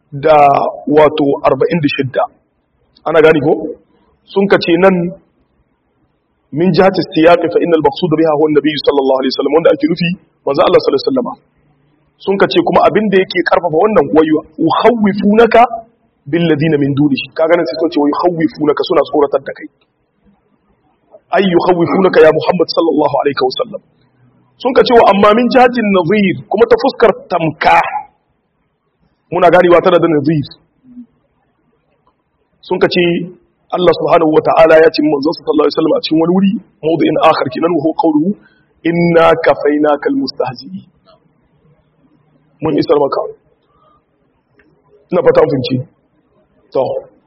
da wato 46 ana gani ko sun kace nan min jihati siyaqi fa innal maqsud biha huwa an-nabi sallallahu alaihi wasallam wanda ake nufi manzo Allah sallallahu alaihi wasallam sun kace kuma abin da yake karfafa wannan wayu ukhawifunaka bil ladina min dunihi kaga nan sai sun ce wayu khawifunaka suna tsoratar da kai ay yukhawifunaka ya Muhammad sallallahu alaihi wasallam sun kace wa amma min jihatin nadhir kuma ta fuskar tamka muna ganewa tana da nadhir sun kace Allah subhanahu wa ta'ala ya ce manzon sallallahu alaihi wasallam a cikin wani wuri mawdu'in akhar kinan wa huwa qawluhu inna kafaynaka almustahzi'in mun isar maka ina fata mun finci to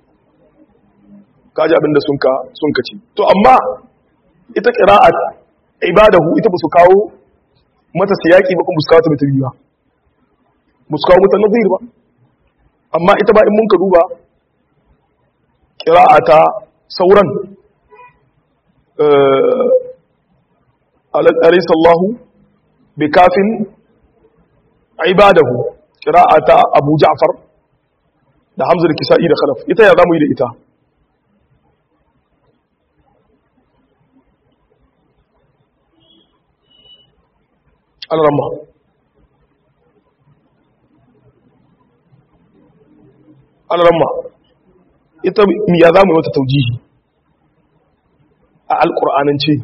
kaji abinda sun ka sun ka ci to amma ita qira'at ibadahu ita ba su kawo mata siyaki ba kuma su kawo ta mata biyu ba ba su kawo mata nazir ba amma ita ba in mun ka duba ƙira'ata sauran alaisallahu bi kafin ibadahu ƙira'ata abu ja'far da hamzar kisa'i da khalaf ita ya zamu yi da ita alramma alramma ita ya za mu yi wata taujihi a alƙur'anance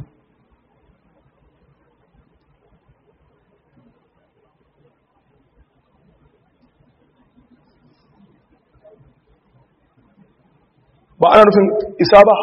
ba ana nufin isa ba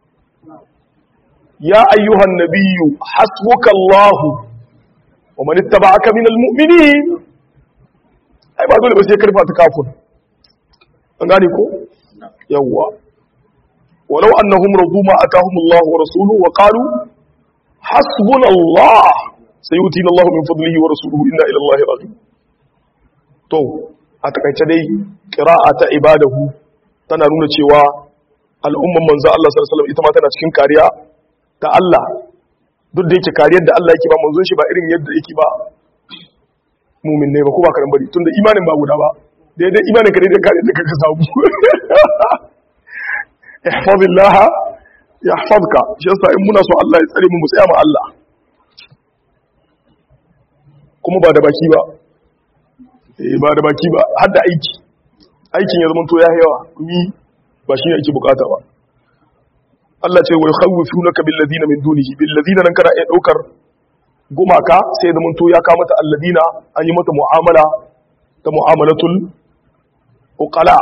ya ayyuhan nabiyyu hasbuka Allah wa man ittaba'aka minal mu'minin ai ba dole ba sai karfa ta kafin an gane ko yawwa walau annahum radu ma atahum Allah wa rasuluhu wa qalu hasbuna Allah sayutina Allah min fadlihi wa rasuluhu inna ila Allah raghib to a takaice dai qira'a ta ibadahu tana nuna cewa al'umman manzo Allah sallallahu alaihi wasallam ita ma tana cikin kariya ta Allah duk da yake kariyar da Allah yake ba manzon shi ba irin yadda yake ba mumin ne ba ko ba karan bari tunda imanin ba guda ba daidai imanin ka daidai kariyar da kaka samu ihfazillaha yahfazka shi yasa in muna so Allah ya tsare mu mu tsaya ma Allah kuma ba da baki ba eh ba da baki ba har da aiki aikin ya zama to ya yawa kuma ba shi ne ake bukata ba Allah ce wa yukhawwifunaka bil ladina min dunihi bil ladina nan kana iya daukar gumaka sai da to ya kawo mata alladina an yi mata mu'amala ta mu'amalatul uqala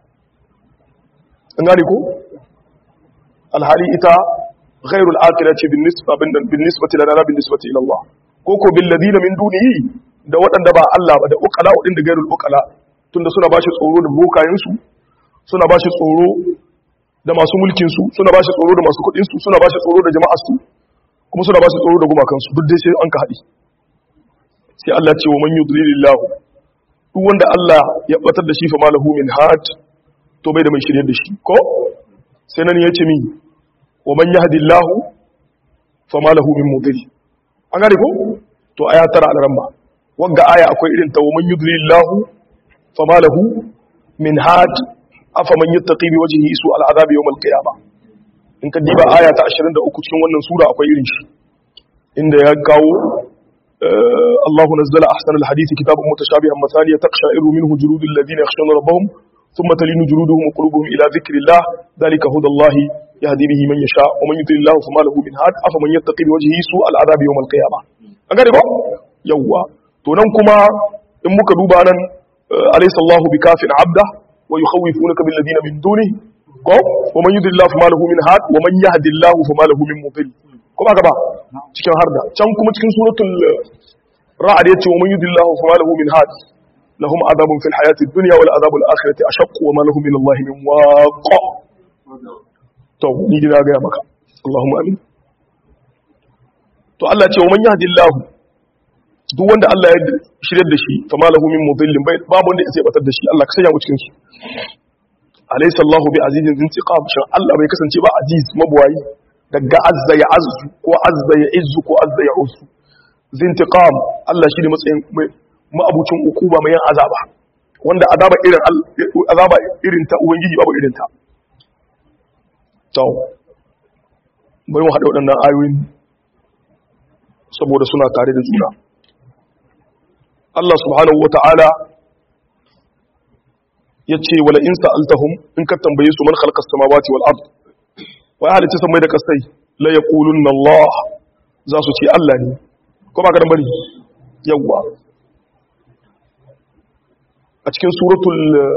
an gane ko alhali ita ghairul aqilati bin nisba bin nisbati lana bin nisbati ila Allah ko ko bil ladina min dunihi da waɗanda ba Allah ba da uqala wadin da gairul uqala tunda suna bashi tsoro da bokayen su suna bashi tsoro da masu mulkinsu suna ba shi tsoro da masu kudinsu suna ba shi tsoro da jama'arsu kuma suna ba shi tsoro da gumakansu duk dai sai an ka haɗi sai Allah ce wa man yudlilillahu duk wanda Allah ya batar da shi fa malahu min had to bai da mai shirye da shi ko sai nan ya ce min wa man yahdillahu fa malahu min mudil an gane ko to aya tara al-ramma wagga aya akwai irin ta wa man yudlilillahu fa malahu min had afa man yattaqi bi wajhihi su al'azab yawm al-qiyamah in ka diba aya ta 23 cikin wannan sura akwai irin shi inda ya kawo Allahu nazzala ahsana al-hadisi kitaban mutashabihan mathaniya taqsha'iru minhu juludul ladina yakhshawna rabbahum thumma talinu juluduhum wa qulubuhum ila dhikrillah dhalika hudallahi yahdi bihi man yasha wa man yudlil Allah fama lahu min had afa man yattaqi bi wajhihi su al-azab yawm al-qiyamah an gane ba yawwa to nan kuma in muka duba nan alaysa Allahu bikafin 'abda ويخوفونك بالذين من دونه ko ومن يضل الله فما له من هاد ومن يهد الله فما له من مضل ko ba gaba cikin harda can kuma cikin suratul ra'd yace ومن يضل الله فما له من هاد lahum adabun fil hayati dunya wal adabul akhirati ashaq wa ma lahum min Allah min waq to ni dina ga maka Allahumma amin to Allah ce wa man yahdillahu duk wanda Allah ya shirya da shi fa malahu min mudillin bai babu wanda zai batar da shi Allah ka sanya mu cikin su alaysa Allahu bi azizin zintiqam shan Allah bai kasance ba aziz mabuwayi daga azza ya azzu ko azza ya izzu ko azza ya usu zintiqam Allah shi ne matsayin ma'abucin ukuba mai yan azaba wanda azaba irin azaba irin ta ubangiji babu irin ta to bari mu haɗa waɗannan ayoyin saboda suna tare da juna Allah subhanahu wata'ala ya ce wala in sa'altahum in ka tambaye su man khalaqas samawati wal ard wa ya halitta samai da kasai la yaqulunna Allah za su ce Allah ne ko ba ka dan bari yawwa a cikin suratul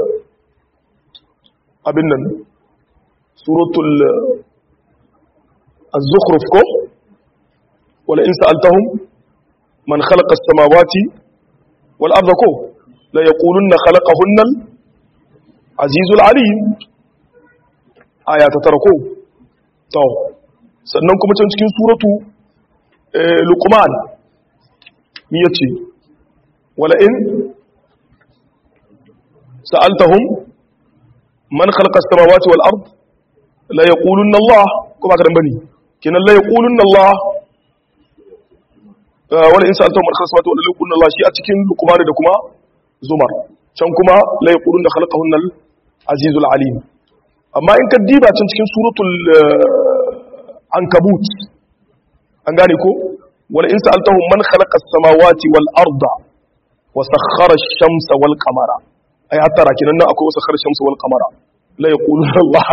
abin nan suratul az-zukhruf ko wala in sa'altahum man khalaqa as-samawati wal arda ko la yaqulunna khalaqahunna al-azizul alim aya ta tara ko to sannan kuma can cikin suratu luqman mi yace wala in sa'altahum man khalaqa as-samawati wal ard la yaqulunna Allah ko ba ka dan bane kinan la yaqulunna Allah wala in sa'altahum man khalaqa as-samawati wal ard la yaqulunna Allah shi a cikin luqman da kuma zumar can kuma la yaqulunna khalaqahunna al-azizul alim amma in ka diba can cikin suratul ankabut an gane ko wala in sa'altahum man khalaqa as-samawati wal arda wa sakhkhara ash-shamsa wal qamara ai hatta rakinan nan akwai sakhkhara ash-shamsa wal qamara la yaquluna Allah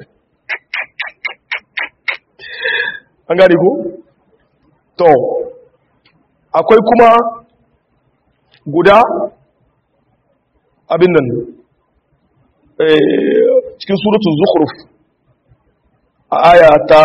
an gane ko to akwai kuma guda abin nan cikin suratul zukhruf a aya ta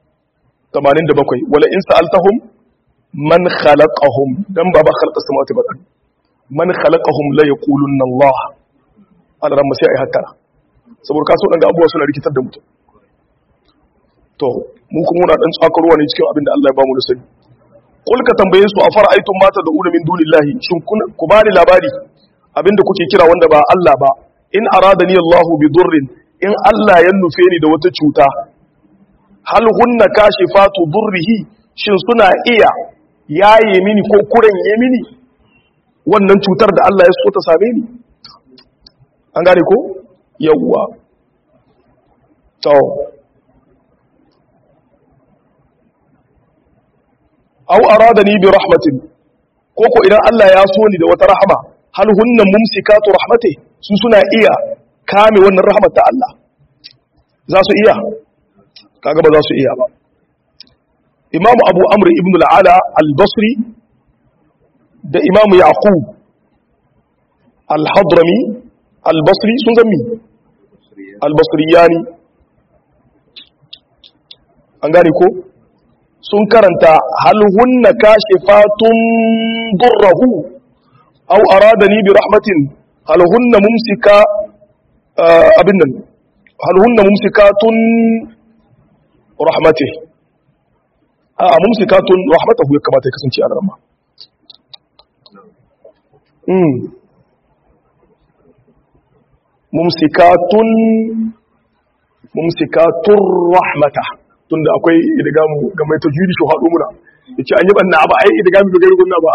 87 wala in sa'altahum man khalaqahum dan baba khalaqa samawati ba man khalaqahum la yaqulunna Allah ala ran sai ai hatta saboda kaso dan ga abuwa suna rikitar da mutum to mu kuma muna dan tsakarwa ne cikin abin da Allah ya bamu da sani kul ka tambaye su a fara'aytum mata da una min dunillahi shin ku bani labari abinda kuke kira wanda ba Allah ba in aradani Allahu bi durrin in Allah ya nufe ni da wata cuta hal hunna kashifatu durrihi shin suna iya yaye mini ko kuren ye mini wannan cutar da Allah ya so ta same ni an gane ko yawwa to aw aradani bi rahmatin ko ko idan Allah ya so ni da wata rahama hal hunna mumsikatu rahmati su suna iya kame wannan rahmat ta Allah za su iya kaga ba za su iya ba imamu abu amr ibn al-ala al-basri da imamu yaqub al-hadrami al-basri sun zammi al-basriyani an gane ko sun karanta hal hunna kashifatun durrahu aw aradani bi rahmatin hal hunna mumsika abin nan hal hunna mumsikatun rahmatih a mumsikatun rahmatahu ya kamata ya kasance a rama mm mumsikatun mumsikatun rahmata tunda akwai idgamu ga mai tajwidi shi hadu muna yace an yi banna ba ai idgamu ga gairu ba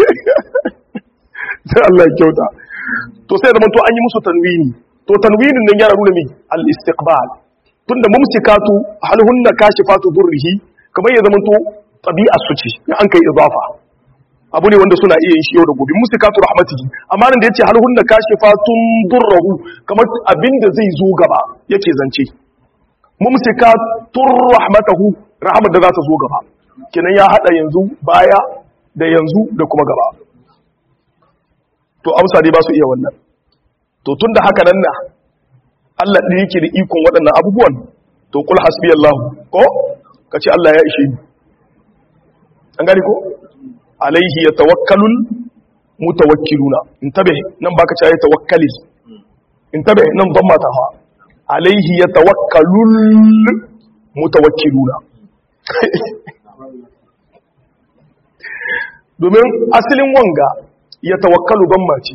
sai Allah ya kyauta to sai da to an yi musu tanwini to tanwinin nan yana nuna mi al-istiqbal tunda mumsikatu hal hunna kashifatu durrihi kamar ya zamanto tabi'ar su ce in an kai idafa abu ne wanda suna iya yin shi yau da gobe mumsikatu rahmatihi amma nan da yace hal hunna kashifatun durruhu kamar abinda zai zo gaba yake zance mumsikatun rahmatahu rahmat da za ta zo gaba kenan ya hada yanzu baya da yanzu da kuma gaba to amsa dai ba su iya wannan to tun da haka nan na Allah ɗin yake da ikon waɗannan abubuwan to kul hasbi Allah ko ka ce Allah ya ishe ni an gani ko alaihi ya tawakkalul mutawakkiluna in tabe nan baka ce ya tawakkali in tabe nan ban mata fa alaihi ya tawakkalul mutawakkiluna domin asalin wanga ya tawakkalu ban mace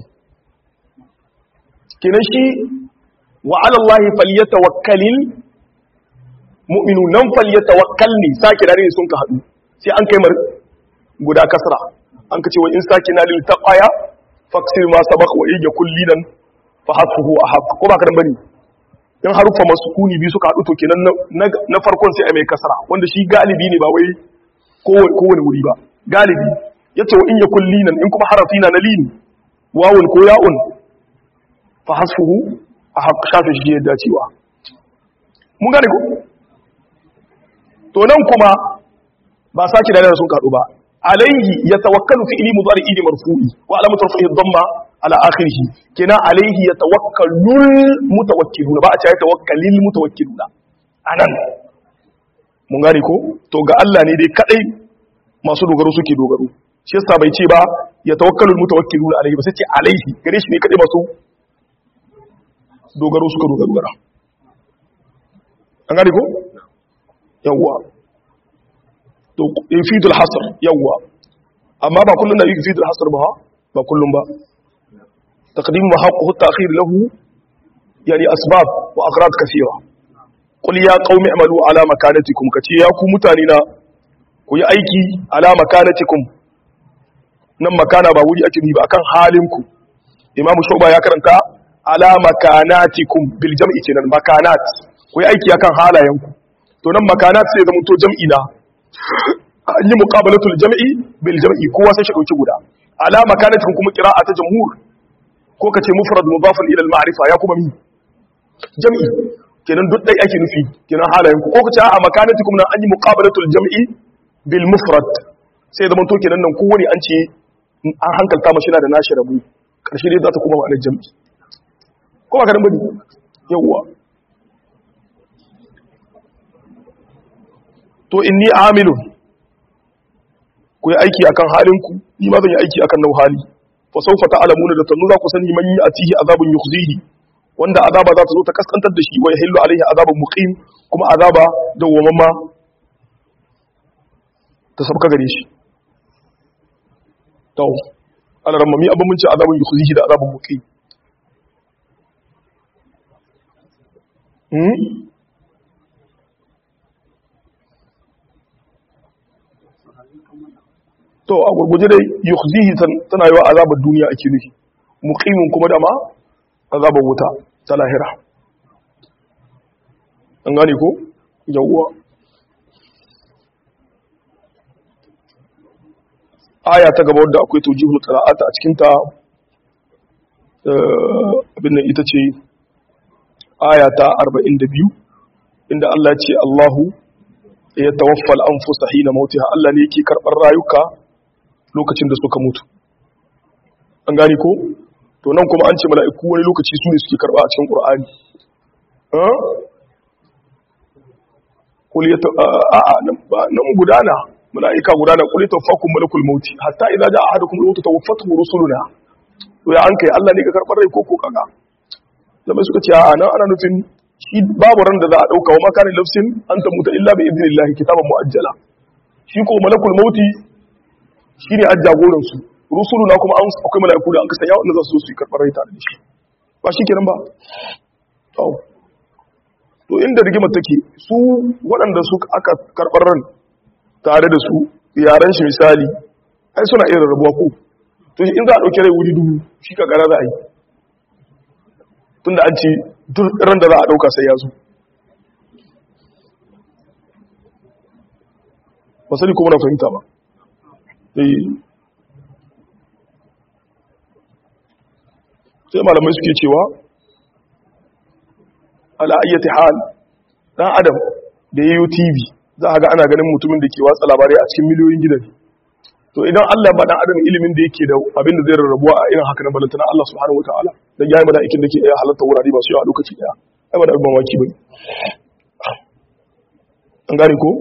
kenan shi wa alallahi falyatawakkalil mu'minu nan falyatawakkal ne sake da ne sun ka hadu sai an kai mar guda kasra an ka ce wa in sake na lil taqaya faksir ma sabaq wa iya kullinan fa hasfuhu ahaq ko ba karan bane in harufa masukuni bi suka hadu to kenan na farkon sai a mai kasara wanda shi galibi ne ba wai kowane wuri ba galibi yace wa in ya kullinan in kuma harafi na lini wawun ko ya'un fa hasfuhu ahaq shafe shi yadda cewa mun gane ko to nan kuma ba saki da sun kadu ba alaihi yatawakkalu fi ilmi mudari ili marfu'i wa alamatu rafi'i dhamma ala akhirih kina alaihi yatawakkalul mutawakkiluna ba a ce yatawakkalil mutawakkiluna anan mun gane ko to ga Allah ne dai kadai masu dogaro suke dogaro shi yasa bai ce ba yatawakkalul mutawakkiluna alaihi ba sai ce alaihi gare shi ne kadai masu dogaro suka dogaro gara an gane ko yawwa to yufidul hasr yawwa amma ba kullun da yufidul hasr ba ba kullun ba taqdim wa haqquhu at-ta'khir lahu yani asbab wa aghrad kathira qul ya qaumi amalu ala makanatikum kace ya ku mutane na ku yi aiki ala makanatikum nan makana ba wuri ake ba akan halin ku imam shuba ya karanta ala makanatikum bil jam'i kenan makanat ku yi aiki akan halayenku to nan makanat sai zama to jam'i na an yi muqabalatul jam'i bil jam'i kowa sai shi dauki guda ala makanatikum kuma qira'a ta jamhur ko kace mufrad mudafun ila al ma'rifa ya kuma mi jam'i kenan duk dai ake nufi kenan halayenku ko kace a makanatikum nan an yi muqabalatul jam'i bil mufrad sai zama to kenan nan kowani an ce an hankalta mashi na da nashi rabu karshe dai za ta kuma ma'anar jam'i ko ba ka dan bane yawwa to inni amilun ku yi aiki akan halinku ni ma zan yi aiki akan nau hali fa sawfa ta'lamuna da tanu za ku sani man atihi azabun yukhzihi wanda azaba za ta zo ta kaskantar da shi wa yahillu alaihi azabun muqim kuma azaba dawwamamma ta sabka gare shi to alaramma mi abin mun ce azabun yukhzihi da azabun muqim hmm to a gurguje dai yukhzihi tana yi wa azabar duniya ake nufi muqimin kuma da ma azabar wuta ta lahira an gane ko yawwa aya ta gaba wadda akwai tujihul qira'ata a cikin ta abin nan ita ce aya ta 42 inda Allah ya ce Allahu ya tawaffal anfusa hina mautiha Allah ne yake karɓar rayuka lokacin da suka mutu an gani ko to nan kuma an ce mala'iku wani lokaci su ne suke karɓa a cikin ƙur'ani a'a nan gudana mala'ika gudana kuli tawaffakun malakul mauti hatta idza ja'a ahadukum al-maut tawaffatu rusuluna to ya an kai Allah ne ka karɓar rai ko ko kaga zama suka ce a'a nan ana nufin shi babu ran da za a dauka wa makanin lafsin an ta muta illa bi idnillahi kitaban muajjala shi ko malakul mauti shi ne jagoran su rusulu na kuma akwai mala'iku da an kasa yawon da za su zo su yi karɓar rai tare da shi ba shi kenan ba to to inda rigimar take su waɗanda su aka karɓar ran tare da su yaran shi misali ai suna irin rabuwa ko to in za a ɗauki rai wuri dubu shi ka gara za a yi tunda an ce duk ran da za a ɗauka sai ya zo wasali kuma na fahimta ba sai malamai suke cewa ala'ayyati hal dan adam da yayi tv za a ga ana ganin mutumin da ke watsa labarai a cikin miliyoyin gidan to idan Allah ba dan adam ilimin da yake da abin da zai rarrabuwa a irin haka na balantana Allah subhanahu wataala dan yayi mala'ikin da ke iya halatta wurare ba su yawa a lokaci daya ai ba da abin mamaki bane an gane ko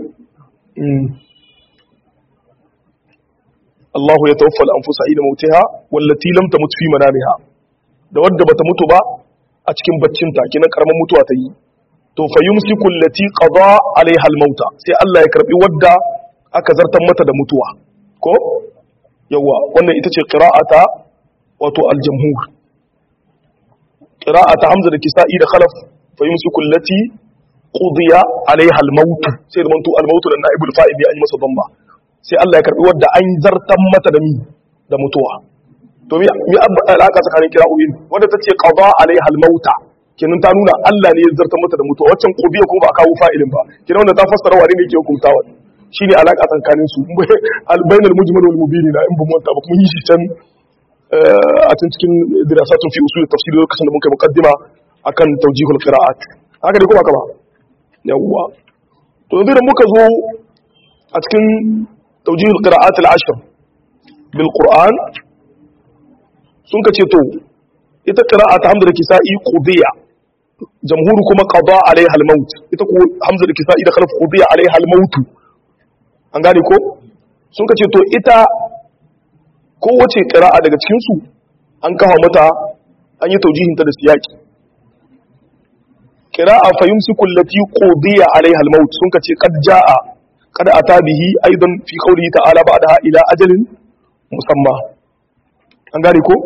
Allah ya tawaffa al-anfusa ila mautiha wallati lam tamut fi manamiha da wadda bata mutu ba a cikin baccinta kinan karaman mutuwa ta yi to fa yumsiku allati qada alaiha al-mauta sai Allah ya karbi wadda aka zartar mata da mutuwa ko yawa wannan ita ce qira'ata wato al-jamhur qira'ata hamza da kisa'i da khalaf fa yumsiku allati qudiya alaiha al-maut sai da mantu al-maut da naibul fa'il ya yi masa damba sai Allah ya karbi wadda an zartan mata da mi da mutuwa to mi mi alaka tsakanin kira'o'in wanda ta ce qada alaiha al-mauta kenan ta nuna Allah ne ya zartar mata da mutuwa waccan qubiya kuma ba a kawo fa'ilin ba kenan wanda ta fassara wani ne ke hukuntawa shine alaka tsakanin su al-bainal mujmal wal mubin na in ba mu ba mun yi shi can a cikin dirasatun fi usul tafsir lokacin da muka yi muqaddima akan tawjihul qira'at haka dai kuma kaba yawwa to yanzu da muka zo a cikin tawjihul qira'at al-ashr bil qur'an sun ka ce to ita qira'a ta hamza da kisa'i qudiya jamhuru kuma qada alaiha al-maut ita ko hamza da kisa'i da khalaf qudiya alaiha al-maut an gane ko sun ka ce to ita kowace qira'a daga cikin su an kawo mata an yi taujihin ta da siyaki qira'a fa yumsiku allati qudiya alaiha al-maut sun ka ce qad jaa qad ata bihi aidan fi qawlihi ta'ala ba'daha ila ajalin musamma an gane ko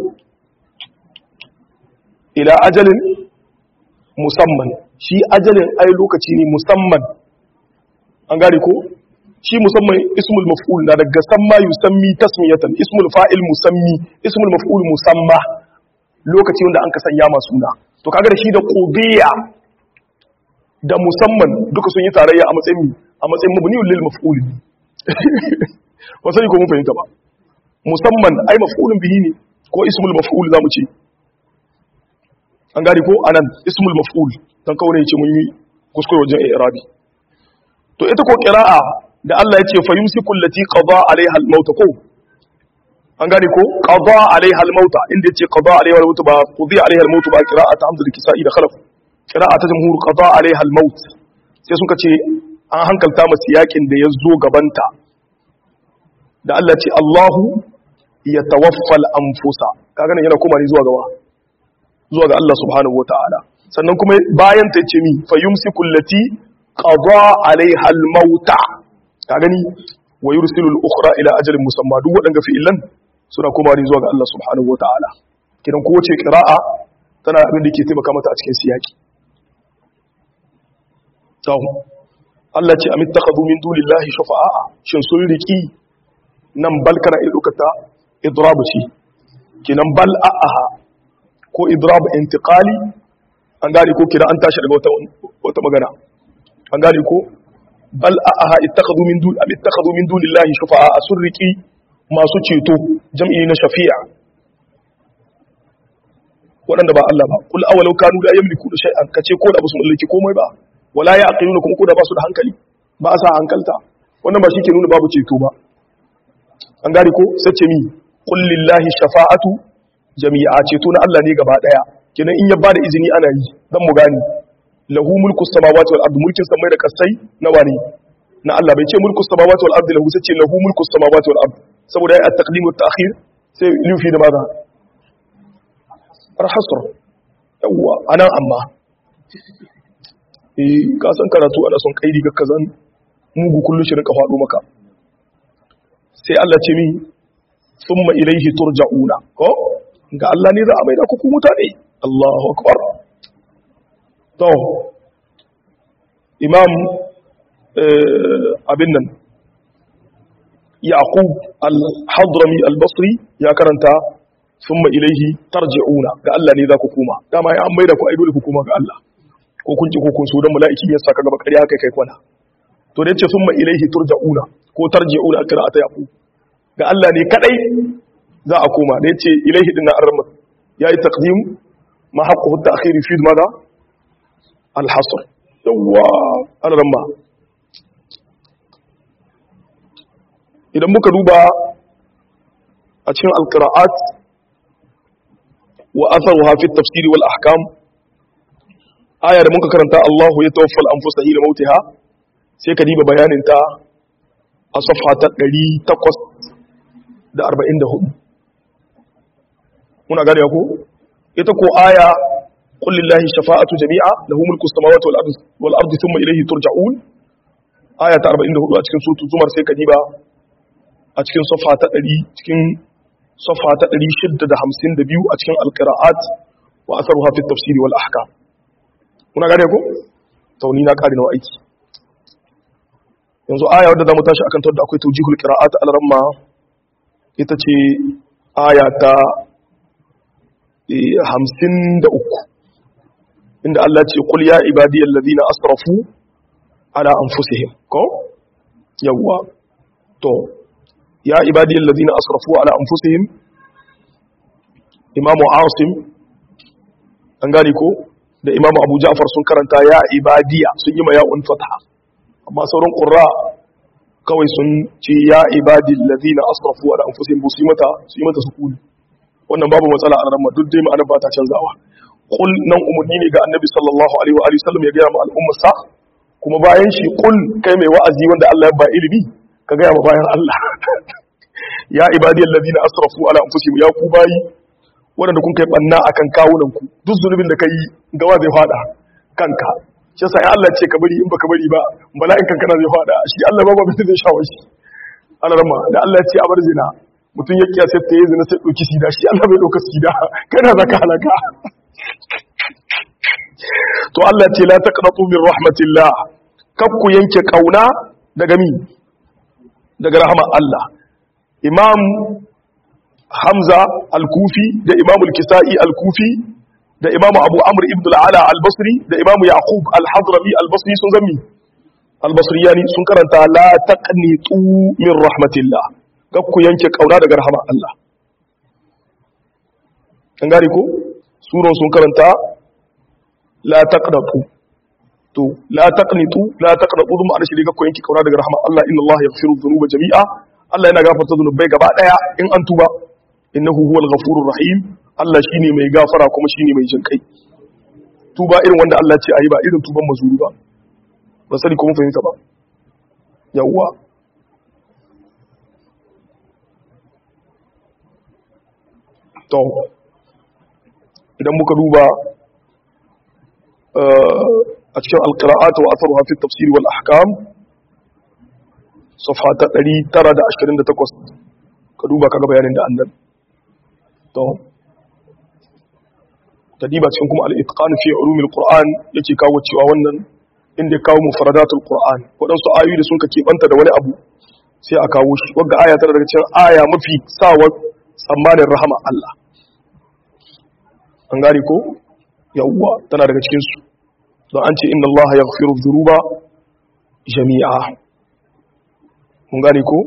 ila ajalin musamman shi ajalin ai lokaci ne musamman an gane ko shi musamman ismul maf'ul na daga samma yusammi tasmiyatan ismul fa'il musammi ismul maf'ul musamma lokaci wanda an ka sanya masu suna to kaga da shi da qudiya da musamman duka sun yi tarayya a matsayin a matsayin mabniul lil maf'ul wasai ko mun fahimta ba musamman ai maf'ulun bihi ne ko ismul maf'ul zamu ce an gari ko anan ismul maf'ul dan kawai yace mun yi kuskure wajen i'rabi to ita ko qira'a da Allah yace fa yumsiku allati qada alaiha al-maut ko an gari ko qada alaiha al-maut inda yace qada alaiha al-maut ba qudi alaiha al-maut ba qira'at hamd al-kisa'i da khalaf qira'a ta jamhur qada alaiha al-maut sai suka ce an hankalta masu yakin da ya zo gabanta da Allah ce Allahu ya tawaffal anfusa kaga nan yana koma ne zuwa gawa zuwa ga Allah subhanahu wataala sannan kuma bayan ta ce mi fa yumsiku allati qada alaiha almauta ka gani wa yursilu al-ukhra ila ajalin musamma duk wadanga fi'ilan suna koma ne zuwa ga Allah subhanahu wataala kidan kowace qira'a tana abin da ke taimaka mata a cikin siyaki to Allah ce amittakhadhu min dunillahi shufa'a shin sun riki nan bal kana idukata idrabu ce kinan bal a'aha ko idrabu intiqali an gane ko kira an tashi daga wata wata magana an gane ko bal a'aha ittakhadhu min dun am ittakhadhu min dunillahi shufa'a asurriki masu ceto jam'i na shafi'a waɗanda ba Allah ba kul awalau kanu la yamliku shay'an kace ko da basu mallaki komai ba wala ya'qiluna kuma ko da basu da hankali ba sa hankalta wannan ba shi ke nuna babu ceto ba an gari ko sace mi kullillahi shafa'atu jami'a ceto na Allah ne gaba daya kenan in ya bada izini ana yi dan mu gani lahu mulku samawati wal ardi mulkin samai da kasai na wani na Allah bai ce mulku samawati wal ardi lahu sace lahu mulku samawati wal ardi saboda ya at-taqdim wa at-ta'khir sai lufi da maza arhasr yawa anan amma eh ka san karatu ana son kaidi ga kazan mugu kullu shi rinka faɗo maka sai Allah ce min summa ilaihi turja'una ko ga Allah ne za a maida ku mutane Allahu akbar to imam abin nan yaqub al-hadrami al-basri ya karanta summa ilaihi tarji'una ga Allah ne za ku kuma dama ya an maida ku ai dole ku kuma ga Allah ko kun ji ko kun so dan mala'iki ya saka gaba ƙarya kai kai kwana to da yace summa ilaihi turja'una ko tarji'una qira'ata yaqub ga Allah ne kadai za a koma da yace ilaihi dinna arrama yayi taqdim ma haqqu at-ta'khir fi madha al-hasr yawa arrama idan muka duba a cikin al-qira'at wa atharuha fi at-tafsir wal ahkam aya da muka karanta Allahu ya tawaffal anfusa hina mautiha sai ka diba bayanin ta a safha ta 844 muna gane ko ita ko aya qul lillahi shafa'atu jami'a lahu mulku samawati wal ardi wal ardi thumma ilayhi turja'un aya ta 44 a cikin suratul zumar sai ka diba a cikin safha ta 100 cikin safha ta 652 a cikin alqira'at wa atharuha fi at-tafsir wal ahkam muna gane ko tauni na kare nawa aiki yanzu aya wadda zamu tashi akan da akwai tawjihul qira'at al-ramma ita ce aya ta hamsin da uku inda Allah ce kul ya ibadiyar ladina asrafu ala anfusihim ko yawwa to ya ibadiyar ladina asrafu ala anfusihim imamu asim an gane ko da imamu abu ja'far sun karanta ya ibadiya sun yi ma ya'un fatha amma sauran qurra kawai sun ce ya ibadil ladina asrafu ala anfusihim bu su yi mata su yi mata sukuni wannan babu matsala a ramma duk dai ma'anar ba ta canzawa qul nan umurni ne ga annabi sallallahu alaihi wa alihi sallam ya ga ma al'ummar sa kuma bayan shi qul kai mai wa'azi wanda Allah ya ba ilimi ka ga ma bayan Allah ya ibadiyal ladina asrafu ala anfusihim ya ku bayi wanda kun kai banna akan kawunan ku duk zunubin da kai gawa zai fada kanka shi yasa Allah ce ka bari in baka bari ba bala'in kankana zai fada shi Allah ba ba bai zai shawo shi Allah rama da Allah ya ce a bar zina mutum ya kiyasa ta yi zina sai ɗauki sida shi Allah bai ɗauka sida kana za ka halaka to Allah ce la taqnatu min rahmatillah kaf ku yanke kauna daga mi daga rahama Allah Imam Hamza al-Kufi da Imam al-Kisa'i al-Kufi da Imam Abu Amr ibn al-Ala al-Basri da Imam Yaqub al-Hadrami al-Basri sun zammi al-Basriyani sun karanta la taqnitu min rahmatillah ku yanke kauna daga rahama Allah an gari ko suran sun karanta la taqnatu to la taqnitu la taqnatu dum ana shi ku yanke kauna daga rahama Allah inna Allah yaghfiru dhunuba jami'a Allah yana gafarta zunubai gaba daya in an tuba innahu huwal ghafurur rahim Allah shine mai gafara kuma shine mai jin kai tuba irin wanda Allah ce ayi ba irin tuban mazuri ba ba sani ko mun fahimta ba yawwa to idan muka duba a cikin alƙira'ata wa asaruwa fi tafsiri wal ahkam safa ta 928 ka duba kaga bayanin da annan to tadiba cikin kuma al-itqan fi ulumil qur'an yake kawo cewa wannan inda kawo mufradatul qur'an wadansu ayoyi da sun ka kebanta da wani abu sai a kawo shi wanda aya tana daga cikin aya mafi sawa tsammanin rahama Allah an gane ko yawwa tana daga cikinsu don an ce inna Allah ya gafiru zuruba jami'a mun gane ko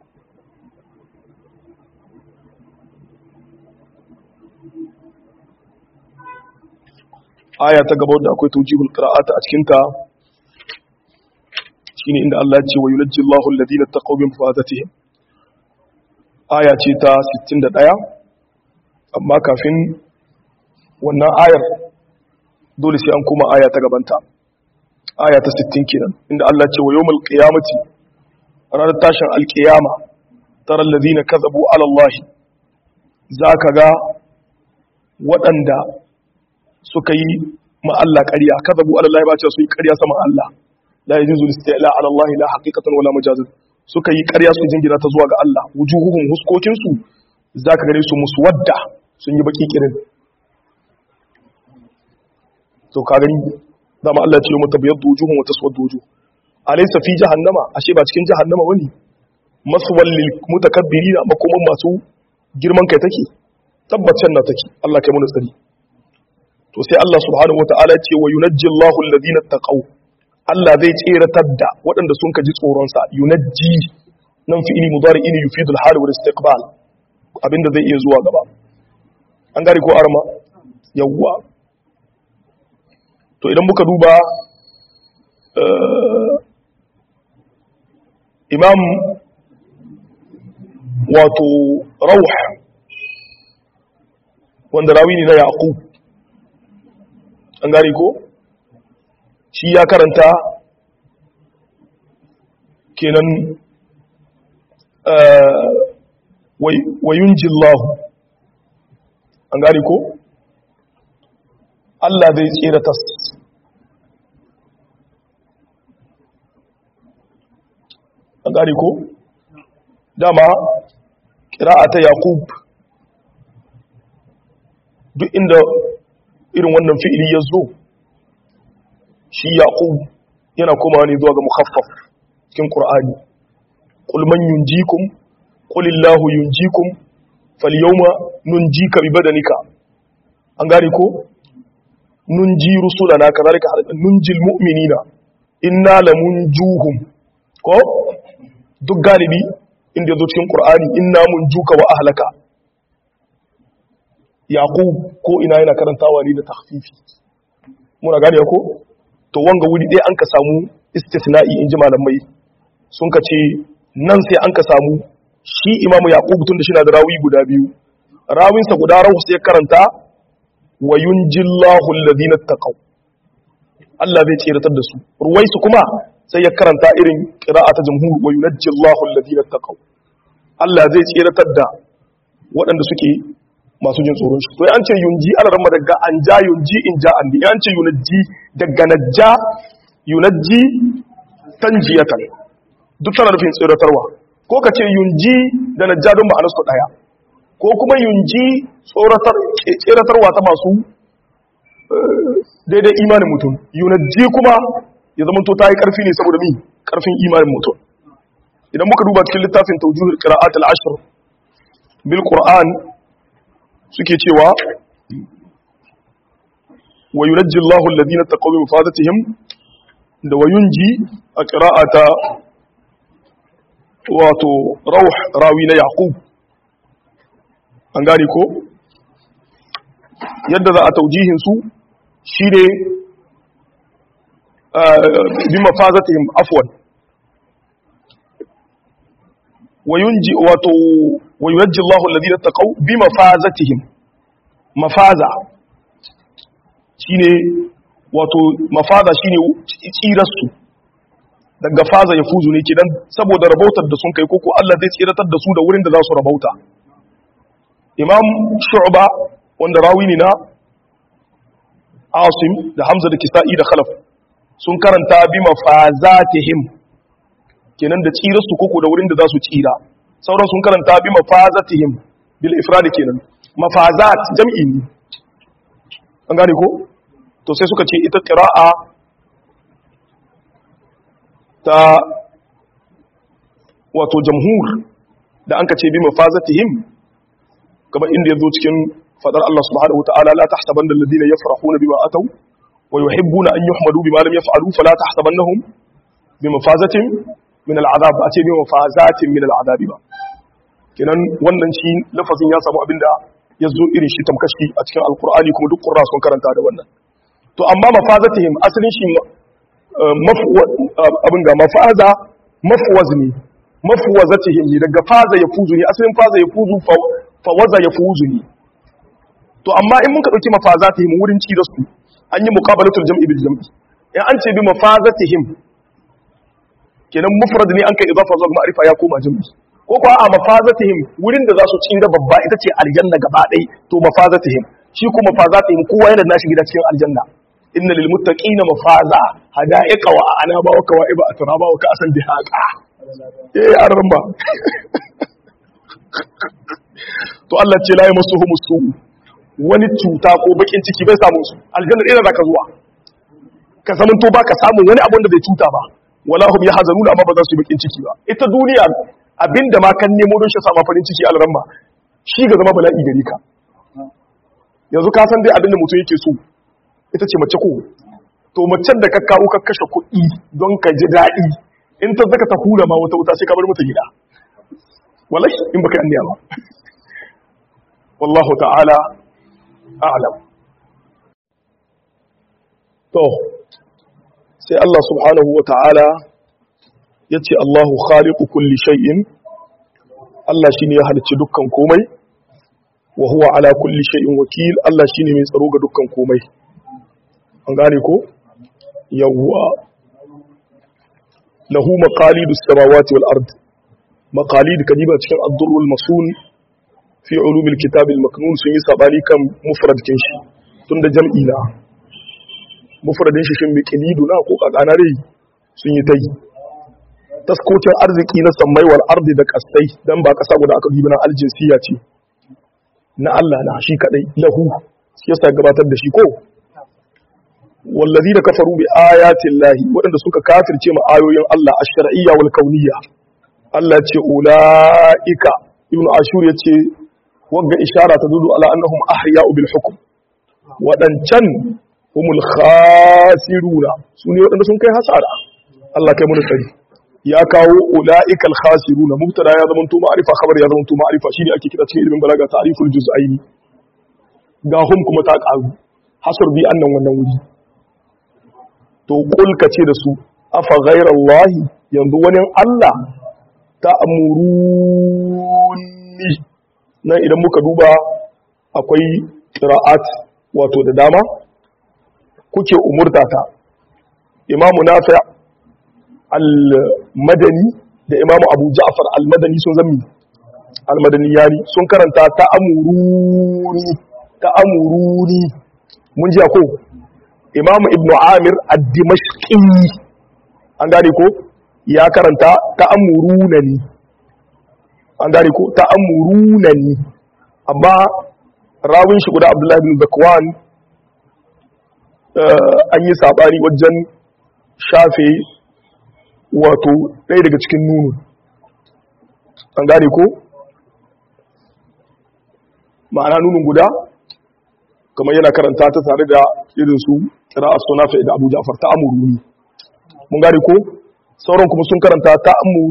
aya ta gaba da akwai tujibul qira'ata a cikinta shine inda Allah ya ce wa yunajji Allahu alladhina taqaw bi mafadatihim aya ce ta 61 amma kafin wannan ayar dole sai an kuma aya ta gabanta aya ta 60 kenan inda Allah ce wa yawmul qiyamati ranar tashin alqiyama tara alladhina kadhabu ala Allah zaka ga waɗanda suka yi ma Allah ƙarya kadhabu ala Allah ba ce su yi ƙarya sama Allah la yajuzu istila ala Allah la haqiqatan wala majazan suka yi ƙarya su jingina ta zuwa ga Allah wujuhuhum huskokin su zaka gare su muswadda sun yi baki kirin to ka gani dama Allah ce mu tabayyadu wujuhum wa taswaddu wujuh alaysa fi jahannama ashe ba cikin jahannama bane maswal lil mutakabbirina makoman masu girman kai take tabbacin na take Allah kai mu tsari to sai Allah subhanahu wataala ce wa yunajji Allahu alladhina taqaw Allah zai tseratar da waɗanda sun kaji tsoron sa yunajji nan fi'ili mudari'i ne yufidu al-hal wal istiqbal abinda zai iya zuwa gaba an gari ko arma yawwa to idan muka duba imam wato rauh wanda rawi ne na yaqub an gari ko shi ya karanta kenan wayunji Allah an gari ko Allah zai tsira tas an gari ko dama ƙira'a ta yaqub duk inda irin wannan fi'ili ya zo shi yaqub yana komawa ne zuwa ga mukhaffaf cikin qur'ani qul man yunjikum qul illahu yunjikum falyawma nunjika bi badanika an gane ko nunji rusulana kazalika nunjil mu'minina inna lamunjuhum ko duk galibi inda yazo cikin qur'ani inna munjuka wa ahlaka yaqub ko ina yana karantawa ne da takhfifi muna gane ko to wanga wuri dai an ka samu istithna'i inji malamai sun ka ce nan sai an ka samu shi imamu yaqub tun da shi na da rawi guda biyu rawinsa guda rawu sai karanta wa yunjillahu alladhina taqaw Allah zai tsiratar da su ruwaisu kuma sai ya karanta irin qira'a ta jumhur wa yunajjillahu alladhina taqaw Allah zai tsiratar da waɗanda suke masu jin tsoron shi to an ce yunji ana ramma daga an ja yunji in ja an an ce yunajji daga najja yunajji tanjiyatan duk tana nufin tsiratarwa ko ka ce yunji da najja don ma'anarsu ɗaya ko kuma yunji tseratarwa ta masu daidai imanin mutum yunajji kuma ya zama to ta yi ƙarfi ne saboda mi ƙarfin imanin mutum idan muka duba cikin littafin taujuhul qira'at al-ashr bil qur'an suke cewa wa yunajji Allahu alladhina taqaw bi mafadatihim da wa yunji a qira'ata wato rauh rawi na yaqub an gane ko yadda za a taujihin su shine bi mafazatihim afwan wayunji wato wayunji Allahu alladhina taqaw bi mafazatihim mafaza shine wato mafaza shine tsirar su daga faza ya fuzu ne kidan saboda rabautar da sun kai koko Allah zai tsiratar da su da wurin da za su rabauta imam shu'ba wanda rawi ne na asim da hamza da kisa'i da khalaf sun karanta bi mafazatihim kenan da tsirar su koko da wurin da za su tsira sauran sun karanta bi mafazatihim bil ifrad kenan mafazat jam'i ne an gane ko to sai suka ce ita qira'a ta wato jamhur da an ka ce bi mafazatihim kamar inda ya zo cikin fadar Allah subhanahu wa ta'ala la tahsabanna alladhina yafrahuna bima ataw wa yuhibbuna an yuhmadu bima lam yaf'alu fala tahsabannahum bi mafazatin min al'azab a ce bi mafazatin min al'azab ba kenan wannan shi lafazin ya samu abinda ya zo irin shi tamkashi a cikin alqur'ani kuma duk qurra sun karanta da wannan to amma mafazatihim asalin shi abin ga mafaza mafwaz ne mafwazatihim ne daga faza ya fuzu ne asalin faza ya fuzu fawaza ya fuzu ne to amma in muka dauki mafazatihim wurin ci da su an yi muqabalatul jam'i bil jam'i in an ce bi mafazatihim kenan mufrad ne an kai idafa zuwa ma'rifa ya koma jam'i ko kuwa a mafazatihim wurin da za su tsira babba ita ce aljanna gaba ɗaya to mafazatihim shi kuma mafazatihim kowa yana nashi gida cikin aljanna inna lil muttaqina mafaza hada'iqa wa anaba wa kawa'iba atraba wa ka'san dihaqa eh aramba to Allah ce la yamassuhum su wani cuta ko bakin ciki bai samu su aljanna ɗaya zaka zuwa ka zaman to baka samu wani abun da bai cuta ba wala hum yahzanuna amma ba za su yi bakin ciki ba ita duniya abinda ma kan nemo don shi sama farin ciki alramma shi ga zama bala'i gare ka yanzu ka san dai abinda mutum yake so ita ce mace ko to macen da ka kawo ka kashe kuɗi don ka ji daɗi in ta zaka ta hura ma wata wuta sai ka bar mata gida wallahi in baka anniya ba wallahu ta'ala a'lam to sai Allah subhanahu wa ta'ala ya ce Allahu khaliqu kulli shay'in Allah shine ya halicci dukkan komai wa huwa ala kulli shay'in wakil Allah shine mai tsaro ga dukkan komai an gane ko yawwa lahu maqalidus samawati wal ard maqalid kadiba cikin ad-durrul masun fi ulumil kitab al-maknun sun yi sabani kan mufrad kin shi tunda jam'i na mufradin shi shin miqlidu na ko kakana dai sun yi tai taskocin arziki na sammai wal ardi da kasai dan ba kasa guda aka dubi na aljinsiya ce na Allah na shi kadai lahu shi yasa gabatar da shi ko والذين كفروا بآيات الله waɗanda suka kafirce ma ayoyin Allah ash-shar'iyya wal kauniyya Allah ce ulaika ibn ashur yace wagga ishara ta dudu ala annahum ahya'u bil hukm waɗancan humul khasiruna su ne waɗanda sun kai hasara Allah kai mana tsari ya kawo ula'ikal khasiruna mubtada ya zama to ma'arifa khabar ya zama to ma'arifa shine ake kira cikin ilimin balaga ta'riful juz'aini ga hum kuma ta karu hasar bi annan wannan wuri to kul ce da su afa ghairallahi yanzu wani Allah ta amuruni nan idan muka duba akwai qira'at wato da dama kuke umurtata imamu nafi' al-madani da imamu abu ja'far al-madani sun zami al-madani yani sun karanta ta amuruni ta amuruni mun ji ko imamu ibn amir ad-dimashqi an gane ko ya karanta ta amuruna ni an gane ko ta amuruna ni amma rawin shi guda abdullahi bin zakwan an yi sabani wajen shafe wato ɗaya daga cikin nunu an gane ko ma'ana nunun guda kamar yana karanta ta tare da irin su ra'a sunafa da abu ja'far ta amuruni mun gane ko sauran kuma sun karanta ta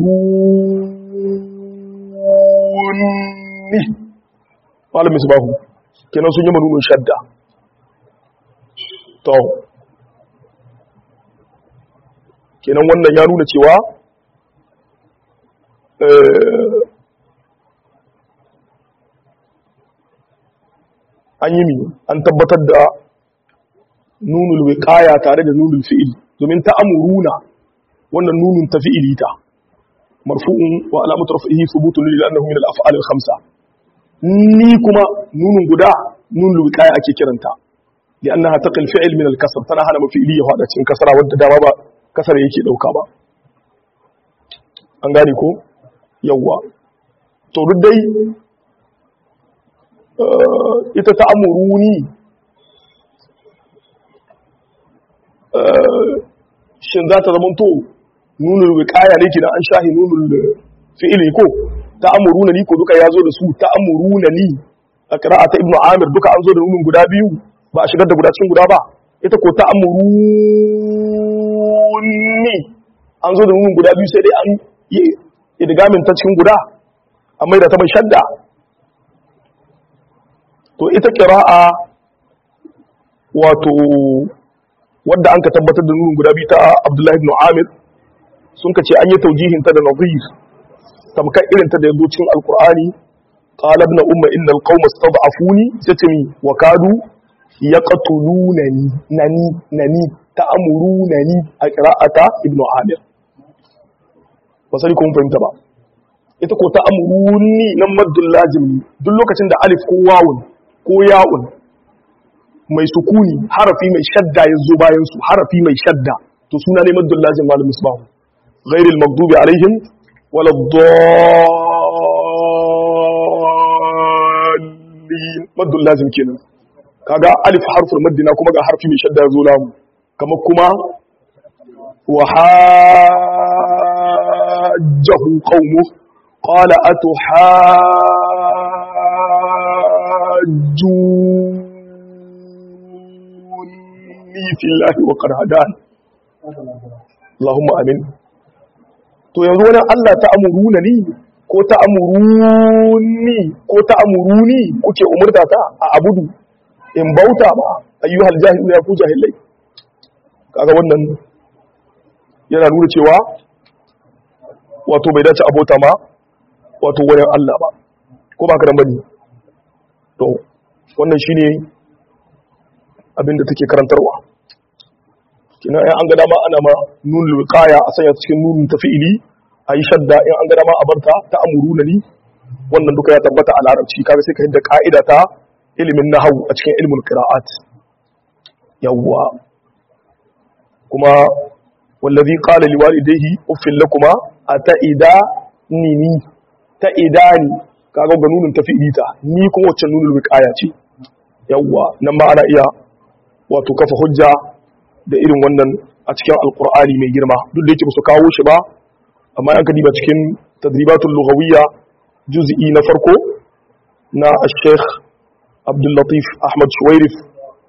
amuruni malamin su bahu kenan sun yi manunin shadda to kenan wannan ya nuna cewa an yi mi an tabbatar da nunul wiqaya tare da nunul fi'il domin ta amuruna wannan nunun ta fi'ili ta marfu'un wa alamatu rafihi thubutun lil annahu min al-af'al al-khamsa ni kuma nunun guda nunul wiqaya ake kiranta li'annaha taqil fi'il min al-kasr tana hana mafi'ili ya fada cikin kasara wadda dama ba kasar yake dauka ba an gane ko yawwa to duk dai ita ta amuruni shin za ta zama to nunul wiqaya ne kina an shahi nunul fi'ili ko ta amuruna ni ko duka yazo da su ta amuruna ni a qira'ata ibnu amir duka an zo da nunun guda biyu ba a shigar da guda cikin guda ba ita ko ta amuruni an zo da nunun guda biyu sai dai an yi idgamin ta cikin guda amma da ta mai shadda to ita qira'a wato wadda an ka tabbatar da nunun guda biyu ta Abdullahi ibn Amir sun ka ce an yi taujihin ta da nazir tamkar irin ta da yazo cikin alqur'ani qala ibn umma innal qauma istad'afuni satmi wa kadu yaqtulunani nani nani ta'murunani a qira'ata ibn Amir ba sai kun fahimta ba ita ko ta'muruni nan maddul lazim duk lokacin da alif ko wawun ko ya'un mai sukuni harafi mai shadda ya zo bayan su harafi mai shadda to suna ne maddul lazim malam misbah ghairil maghdubi alaihim wala dallin maddul lazim kenan kaga alif harful maddina kuma ga harfi mai shadda ya zo lamu kamar kuma wa hajjahu qaumu qala atuhajjun fi Allah wa qad hadan Allahumma amin to yanzu wani Allah ta amuruna ni ko ta amuruni ko ta amuruni kuke umurta ta a abudu in bauta ba ayyuhal jahilu ya ku jahilai kaga wannan yana nuna cewa wato bai dace abota ma wato wani Allah ba ko ba ka dan bane to wannan shine abin da take karantarwa kina in an ga dama ana ma nun wiqaya a sanya cikin nun tafi'ili ayi shadda in an ga dama a barta ta amuruna ni wannan duka ya tabbata a larabci kaga sai ka hidda ka'ida ta ilimin nahwu a cikin ilmul qira'at yawwa kuma wallazi qala liwalidayhi uffil lakuma ataida nini ta idani kaga ga nunun tafi'ili ta ni kuma wacce nunul wiqaya ce yawwa nan ma ana iya wato kafa hujja da irin wannan a cikin alkur'ani mai girma duk da yake su kawo shi ba amma an kadiba cikin tadribatul lughawiyya juz'i na farko na al-sheikh Abdul Latif Ahmad Shuwairif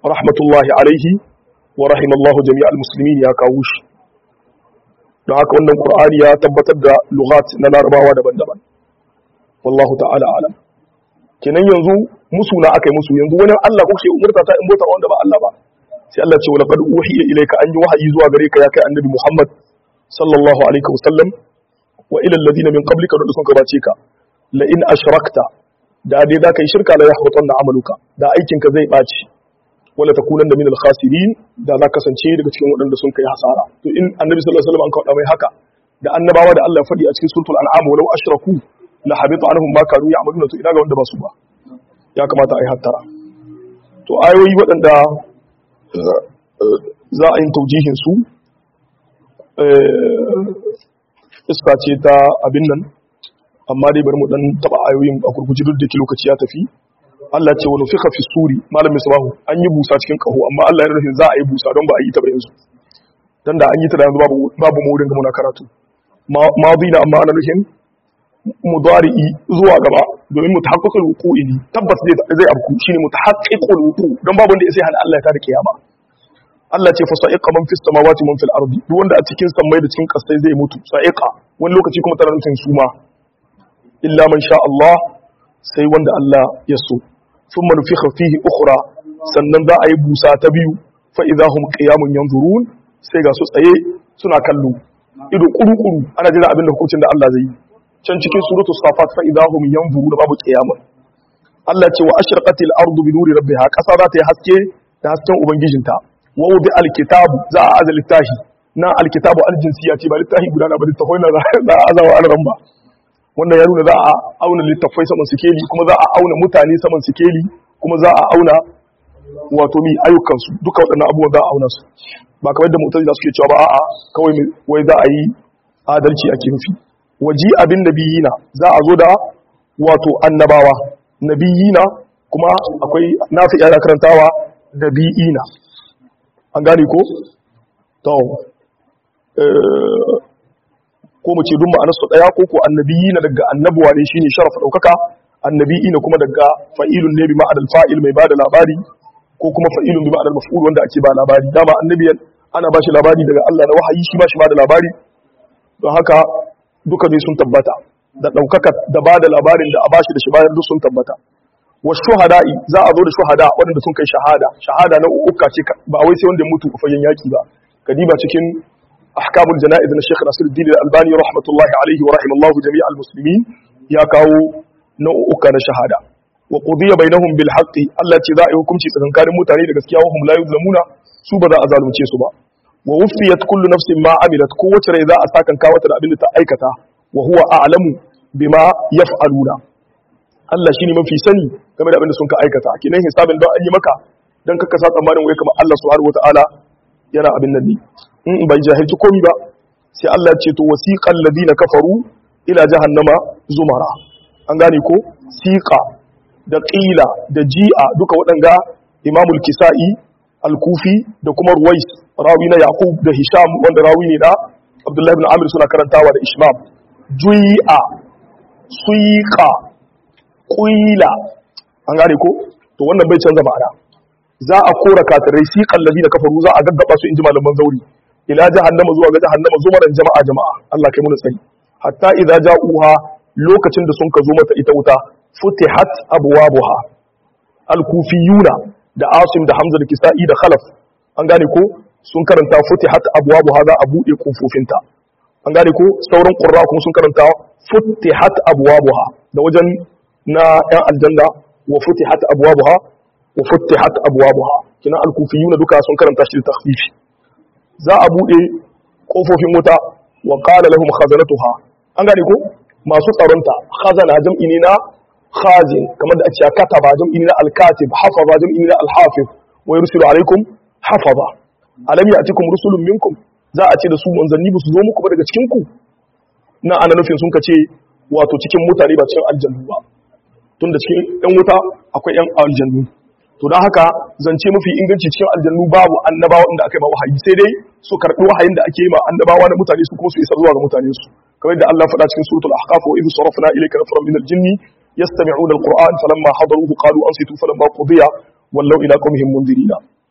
rahmatullahi alaihi wa rahimallahu jami'al muslimin ya kawo shi don haka wannan qur'ani ya tabbatar da lughat na larabawa daban-daban wallahu ta'ala alam kenan yanzu musu na akai musu yanzu wani Allah kuke umurta ta in bota wanda ba Allah ba sai Allah ce wala qad uhiya ilayka an yi wahayi zuwa gare ka ya kai annabi Muhammad sallallahu alaihi wasallam wa ila alladhina min qablika da sun gabace ka la in ashrakta da dai da kai shirka la yahbatanna amaluka da aikin ka zai baci wala takunanna min al-khasirin da za kasance daga cikin waɗanda sun kai hasara to in annabi sallallahu alaihi wasallam an kawo mai haka da annabawa da Allah ya faɗi a cikin suratul an'am walau ashraku la habita anhum ma kanu ya'maluna to ina ga wanda ba su ba ya kamata a yi hattara to ayoyi waɗanda za a yi taujihin su iska ce ta abin nan amma dai bari mu dan taba ayoyin a gurguji duk da ke lokaci ya tafi Allah ce wani fika fi suri malam misbahu an yi busa cikin kaho amma Allah ya rufe za a yi busa don ba a yi ta ba yanzu dan da an yi ta da yanzu babu babu mu wurin ga muna karatu madi na amma ana nufin mudari'i zuwa gaba domin mutahaqqiqul wuqu'i ne tabbas zai zai abku shine mutahaqqiqul wuqu don babu wanda sai hana Allah ya tada kiyama Allah ce fa sa'iqa man fis samawati man fil ardi duk wanda a cikin sammai da cikin kasai zai mutu sa'iqa wani lokaci kuma tana nufin suma illa man sha Allah sai wanda Allah ya so thumma nufikha fihi ukhra sannan za a yi busa ta biyu fa idahum qiyamun yanzurun sai ga su tsaye suna kallo ido kuru-kuru ana jira abin da hukuncin da Allah zai yi can cikin suratu safat fa idahum yanzuru da babu qiyamah Allah ce wa ashraqatil ardu bi nuri rabbiha kasa za ta yi haske da hasken ubangijinta wa wudi alkitabu za a aza littahi na alkitabu aljinsiya ce ba littahi guda na ba littafai na za a azawa alran ba wannan ya nuna za a auna littafai saman sikeli kuma za a auna mutane saman sikeli kuma za a auna wato mi ayyukansu duka waɗannan abubuwan za a auna su ba kamar da mutane suke cewa ba a'a kawai wai za a yi adalci ake nufi waji abin nabiyina za a zo da wato annabawa nabiyina kuma akwai nafi yana karantawa nabiyina an gane ko to ko mu ce duk ma'anar su daya ko ko annabiyina daga annabuwa ne shine sharafa daukaka annabiyina kuma daga fa'ilun ne bi ma'adal fa'il mai bada labari ko kuma fa'ilun bi ma'adal maf'ul wanda ake ba labari dama annabiyan ana ba shi labari daga Allah na wahayi shi ba shi ba da labari don haka duka ne sun tabbata da ɗaukaka da ba da labarin da a bashi da shi bayan duk sun tabbata wa shuhada'i za a zo da shuhada waɗanda sun kai shahada shahada na uka ce ba wai sai wanda ya mutu a fagen yaki ba kadiba cikin ahkamul jana'iz na Sheikh Nasiruddin Al-Albani rahmatullahi alaihi wa rahimallahu jami'al muslimin ya kawo nau'uka na shahada wa qudiya bainahum bil haqqi Allah ce za a yi hukunci tsakankanin mutane da gaskiya wa hum la yuzlamuna su ba za a zalunce su ba wa wufiyat kullu nafsin ma amilat kowace rai za a sakan kawata da abin da ta aikata wa huwa a'lamu bima yaf'aluna Allah shine mafi sani game da abin da sun ka aikata kenan hisabin don an yi maka dan kaka sa tsammanin wai kamar Allah subhanahu wataala yana abin nan ne in bai jahilci komai ba sai Allah ya ce to wasiqal ladina kafaru ila jahannama zumara an gane ko siqa da qila da ji'a duka waɗanga imamul kisa'i al-kufi da kuma ruwais rawi na yaqub da hisham wanda rawi ne na abdullahi ibn amir suna karantawa da ishmam jui'a suiqa qila an gane ko to wannan bai canza ma'ana za a kora kafirai siqal ladina kafaru za a gaggaba su inji malaman zauri ila jahannama zuwa ga jahannama zumaran jama'a jama'a Allah kai mu tsari hatta idza ja'uha lokacin da sun ka zo mata ita wuta futihat abwabuha al-kufiyuna da asim da hamza da kisa'i da khalaf an gane ko sun karanta futihat abwabuha za a bude kofofinta an gane ko sauran qurra kuma sun karanta futihat abwabuha da wajen na yan aljanna wa futihat abwabuha wa futihat abwabuha kina al-kufiyuna duka sun karanta shi da takhfifi za a bude kofofin wuta wa qala lahum khazanatuha an gane ko masu tsaronta khazana jam'i ne na khazin kamar da a cewa kataba jam'i ne na al-katib hafaza jam'i ne na al-hafiz wa yursilu alaikum hafaza alam ya'tikum rusulun minkum za a ce da su manzanni ba su zo muku ba daga cikin ku na ana nufin sun kace wato cikin mutane ba cikin aljannu ba tunda cikin yan wuta akwai yan aljannu to don haka zance mafi inganci cikin aljannu babu annabawa inda aka yi ma wahayi sai dai su karɓi wahayin da ake yi ma annabawa na mutane su kuma su isar zuwa ga mutane su kamar da Allah faɗa cikin suratul ahqaf wa idh sarafna ilayka nafaran min al-jinni yastami'una al-qur'an falamma hadaruhu qalu ansitu falamma qudiya wallaw ila qawmihim mundirina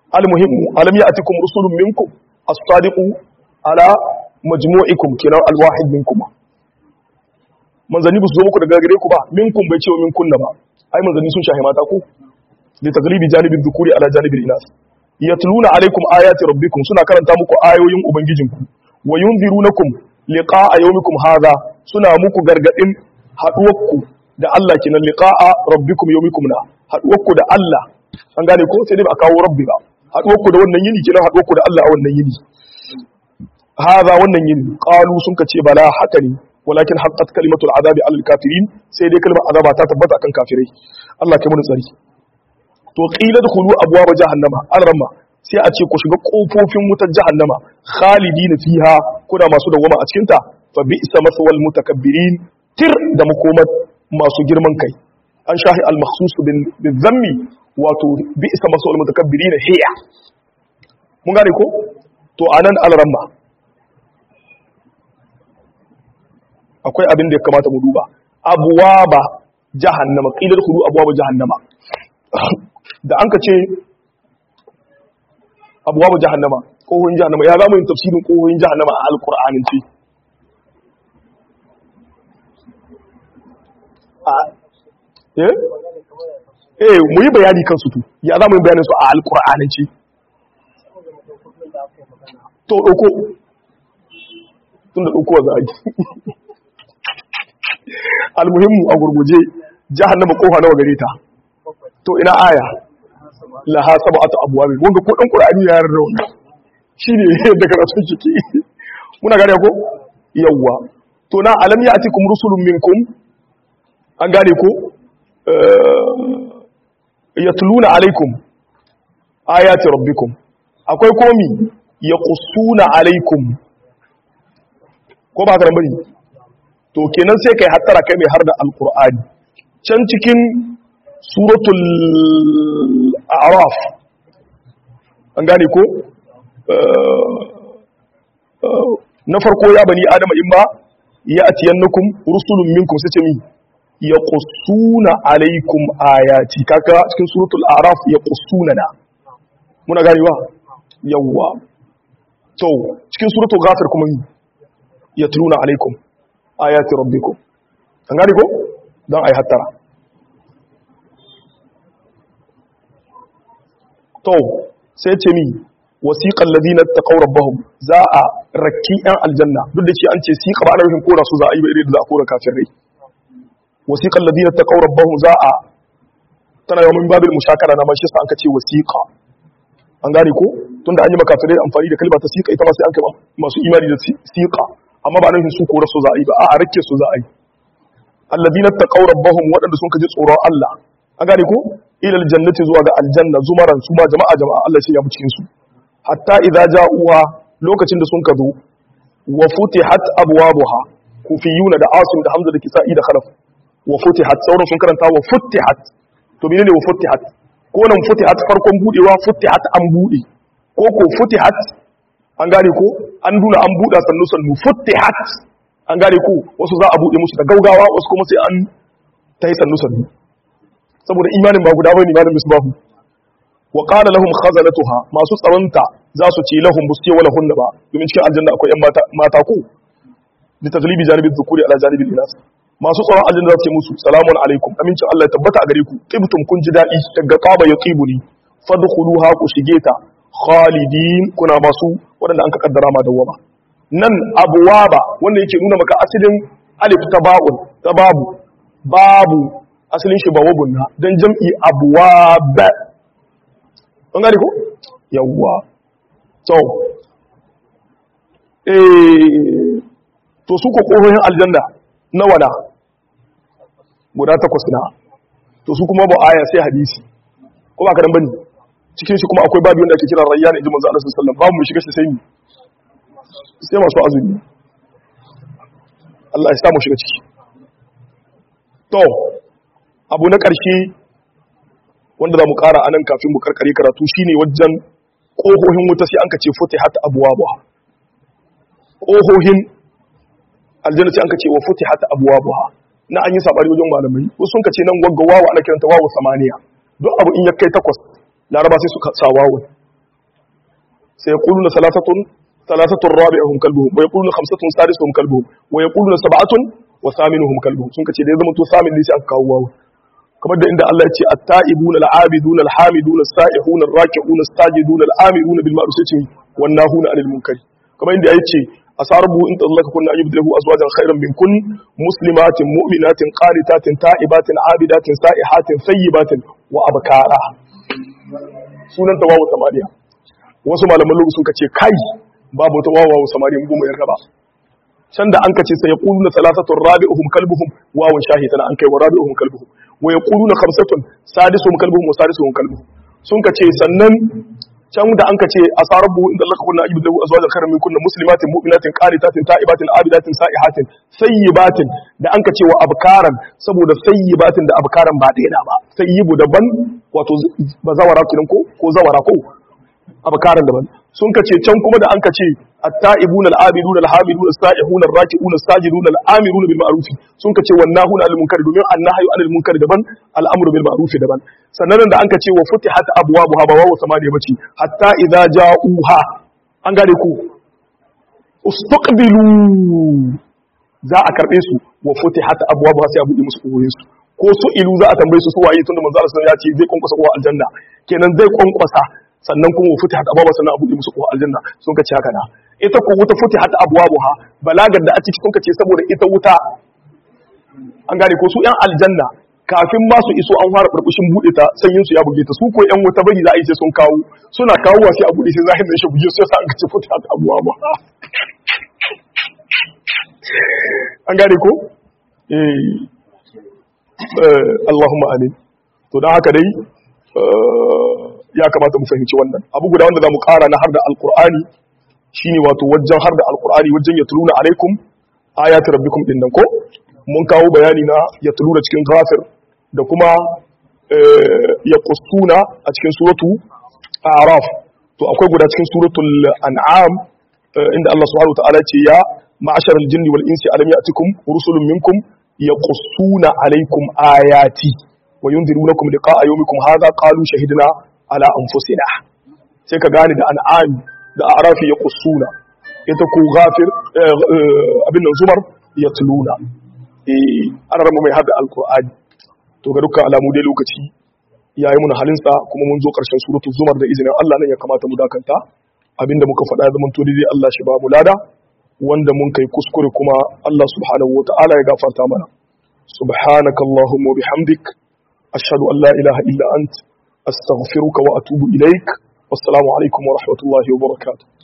almuhimmu alam ya'tikum rusulun minkum as-sadiqu ala majmu'ikum kinan alwahid minkum manzanni ba su zo muku daga gare ku ba minkum bai ce wa minkun ba ai manzanni sun shahi mata ku li taglibi janibin dhukuri ala janibil inas yatluna alaikum ayati rabbikum suna karanta muku ayoyin ubangijinku wa yunzirunakum liqa'a yawmikum hadha suna muku gargadin haduwarku da Allah kinan liqa'a rabbikum yawmikum na haduwarku da Allah an gane ko sai dai ba a kawo rabbi ba haduwarku da wannan yini kinan haduwarku da Allah a wannan yini hadha wannan yini qalu sun kace bala haka ne walakin haqqat kalimatul azabi alal kafirin sai dai kalmar azaba ta tabbata akan kafirai Allah kai mu tsari to qila dkhulu abwaab jahannama alramma sai a ce ku shiga kofofin wutar jahannama khalidina fiha kuna masu dawama a cikin ta fa bi'sa maswal mutakabbirin tir da makomar masu girman kai an shahi al makhsus bil zammi wato bi'sa maswal mutakabbirin hiya mun gane ko to anan alramma akwai abin da ya kamata mu duba abuwaba jahannama qilar khudu abwaba jahannama da an ka ce abwaba jahannama kohoyin jahannama ya zama yin tafsirin kohoyin jahannama a alqur'anin ce eh eh mu yi bayani kan su tu ya zama yin bayanin su a alqur'anin ce to dauko tun da dauko za a yi almuhimmu a gurguje jahannama kofa nawa gare ta to ina aya laha sab'atu abwab wanda ko dan qur'ani ya yarda wannan shine da karatu kike muna gane ko yawwa to na alam ya'tikum rusulun minkum an gane ko yatluna alaikum ayati rabbikum akwai komi yaqussuna alaikum ko ba ka bari to kenan sai kai hattara kai mai har da alkur'ani can cikin suratul a'raf an gane ko na farko ya bani adama in ba ya atiyannakum rusulun minkum sai ce mi ya qussuna alaikum ayati kaka cikin suratul a'raf ya qussuna na muna ganewa yawwa to cikin suratul ghafir kuma mi yatluna alaikum ayati rabbikum an gane ko don ai hattara to sai ce mi wasiqal ladina taqaw rabbahum za a rakki yan aljanna duk da ce an ce siqa ba ana rufin kora su za a yi ba irin da za a kora kafirai wasiqal ladina taqaw rabbahum za a tana yawan min babil mushakara na ma shi sa an ka ce wasiqa an gane ko tunda an yi makafirai amfani da kalma ta siqa ita ma sai an kai masu imani da siqa amma ba nufin su kora su za a yi ba a rake su za a yi alladina taqaw rabbahum wadanda sun kaji tsoron Allah an gane ko ila aljannati zuwa ga aljanna zumaran su ma jama'a jama'a Allah sai ya mu cikin su hatta idza ja'uha lokacin da sun ka zo wa futihat abwabuha kufiyuna da asim da hamza da kisa'i da khalaf wa futihat sauran sun karanta wa futihat to menene wa futihat ko nan futihat farkon budewa futihat an bude ko ko futihat an gane ko an duna an buɗa sannu sannu futtihat an gane ko wasu za a buɗe musu da gaugawa wasu kuma sai an ta yi sannu sannu saboda imanin ba guda bane imanin misbahu wa qala lahum khazanatuha masu tsaronta za su ce lahum buske wala hunna ba domin cikin aljanna akwai yan mata mata ko bi taglibi janibi dhukuri ala janibi inas masu tsaron aljanna za su ce musu salamun alaikum amincin Allah ya tabbata a gare ku tibtum kun ji dadi daga qaba yaqibuni fadkhuluha ku shige ta khalidin kuna masu waɗanda an ka kaddara ma dawama nan abuwaba wanda yake nuna maka asalin alif ta ba'un ta babu babu asalin shi ba wagun na dan jam'i abuwaba an gane ko yawwa to eh to su ko kohoyin aljanna nawa na guda takwas na to su kuma ba aya sai hadisi ko ba ka dan bane cikin shi kuma akwai babu wanda ake kira rayyan inji manzo Allah sallallahu alaihi wasallam babu mu shiga shi sai mu sai masu azumi Allah ya samu shiga ciki to abu na ƙarshe wanda za mu ƙara anan kafin mu karkare karatu shine wajen ƙohohin wuta sai an ka ce futihat abwabuha ƙohohin aljanna sai an ka ce wa futihat abwabuha na an yi sabari wajen malamai wasu sun ka ce nan wagga wawa ana kiranta wawu samaniya duk abu in ya kai takwas laraba sai suka sa wawun sayaquluna salasatun salasatun rabi'uhum kalbuhum wa yaquluna khamsatun sadisuhum kalbuhum wa yaquluna sab'atun wa thaminuhum kalbuhum sun kace da ya zama to samin ne sai aka kawo wawu kamar da inda Allah ya ce at-ta'ibuna al-'abiduna al-hamiduna as-sa'ihuna ar-raki'una as-sajiduna al-amiruna bil ma'ruf sai wan nahuna 'anil munkari kamar inda ya ce asarbu in tallaka kunna ayyubdihu azwajan khairan min kun muslimatin mu'minatin qanitatin ta'ibatin abidatin sa'ihatin sayyibatin wa abkara sunan tawawu samariya wasu malaman lugu suka ce kai babu tawawu samariya mu goma yarda ba can da an kace sai yaquluna thalathatun rabi'uhum kalbuhum wawan shahitana an kai wa rabi'uhum kalbuhum wa yaquluna khamsatun sadisuhum kalbuhum wa sadisuhum kalbuhum sun kace sannan can da an kace asarabu inda Allah kunna ajibu lahu azwajan khairan min kunna muslimatin mu'minatin qanitatin ta'ibatin abidatin sa'ihatin sayyibatin da an kace wa abkaran saboda sayyibatin da abkaran ba ɗaya ba sayyibu daban wato bazawara kinan ko ko zawara ko abkaran daban sun kace can kuma da an kace at-ta'ibuna al-abiduna al-hamiduna as-sa'ihuna ar-raki'una as-sajiduna al-amiruna bil ma'ruf sun kace wannahuna 'anil munkari domin annahyu 'anil munkari daban al-amru bil ma'ruf daban sannan da an kace wa futihat abwabuha ba wawu samaniya bace hatta idza ja'uha an gane ku ustaqbilu za a karbe su wa futihat abwabuha sai a buɗe musu koyoyin su ko su ilu za a tambaye su su waye tunda manzo Allah ya ce zai kwankwasa kowa aljanna kenan zai kwankwasa sannan kuma wa futihat abwaba sannan a buɗe musu kowa aljanna sun kace haka na ita ko wuta futihat abwabuha balagar da a ciki sun kace saboda ita wuta an gane ko su yan aljanna kafin ma su iso an fara burbushin bude ta sanyin su ya buge ta su ko yan wuta bari za a yi sai sun kawo suna kawo wa sai a bude sai zahin da shi buge su sai an kace futihat abwaba an gane ko Allahumma amin to don haka dai ya kamata mu fahimci wannan abu guda wanda za mu kara na har da alkur'ani shine wato wajen har da alkur'ani wajen ya tuluna alaikum ayati rabbikum din nan ko mun kawo bayani na ya tuluna cikin ghafir da kuma ya qustuna a cikin suratu a'raf to akwai guda cikin suratul an'am inda Allah subhanahu wa ta'ala ce ya ma'ashar aljinni wal insi alam ya'tikum rusulun minkum yaqussuna alaykum ayati wa yunzirunakum liqa'a yawmikum hadha qalu shahidna ala anfusina sai ka gane da an'am da arafi yaqussuna ita ko ghafir abin nan zumar yatluna eh an rama mai hada alqur'ani to ga dukkan alamu dai lokaci yayi mun halinsa kuma mun zo karshen suratul zumar da izinin Allah nan ya kamata mu dakanta abinda muka faɗa zaman to dai Allah shi ba mu lada wanda mun kai kuskure kuma Allah subhanahu wa ta'ala ya gafarta mana subhanaka allahumma wa bihamdik ashhadu an la ilaha illa ant astaghfiruka wa atubu ilaik wassalamu alaikum wa rahmatullahi wa barakatuh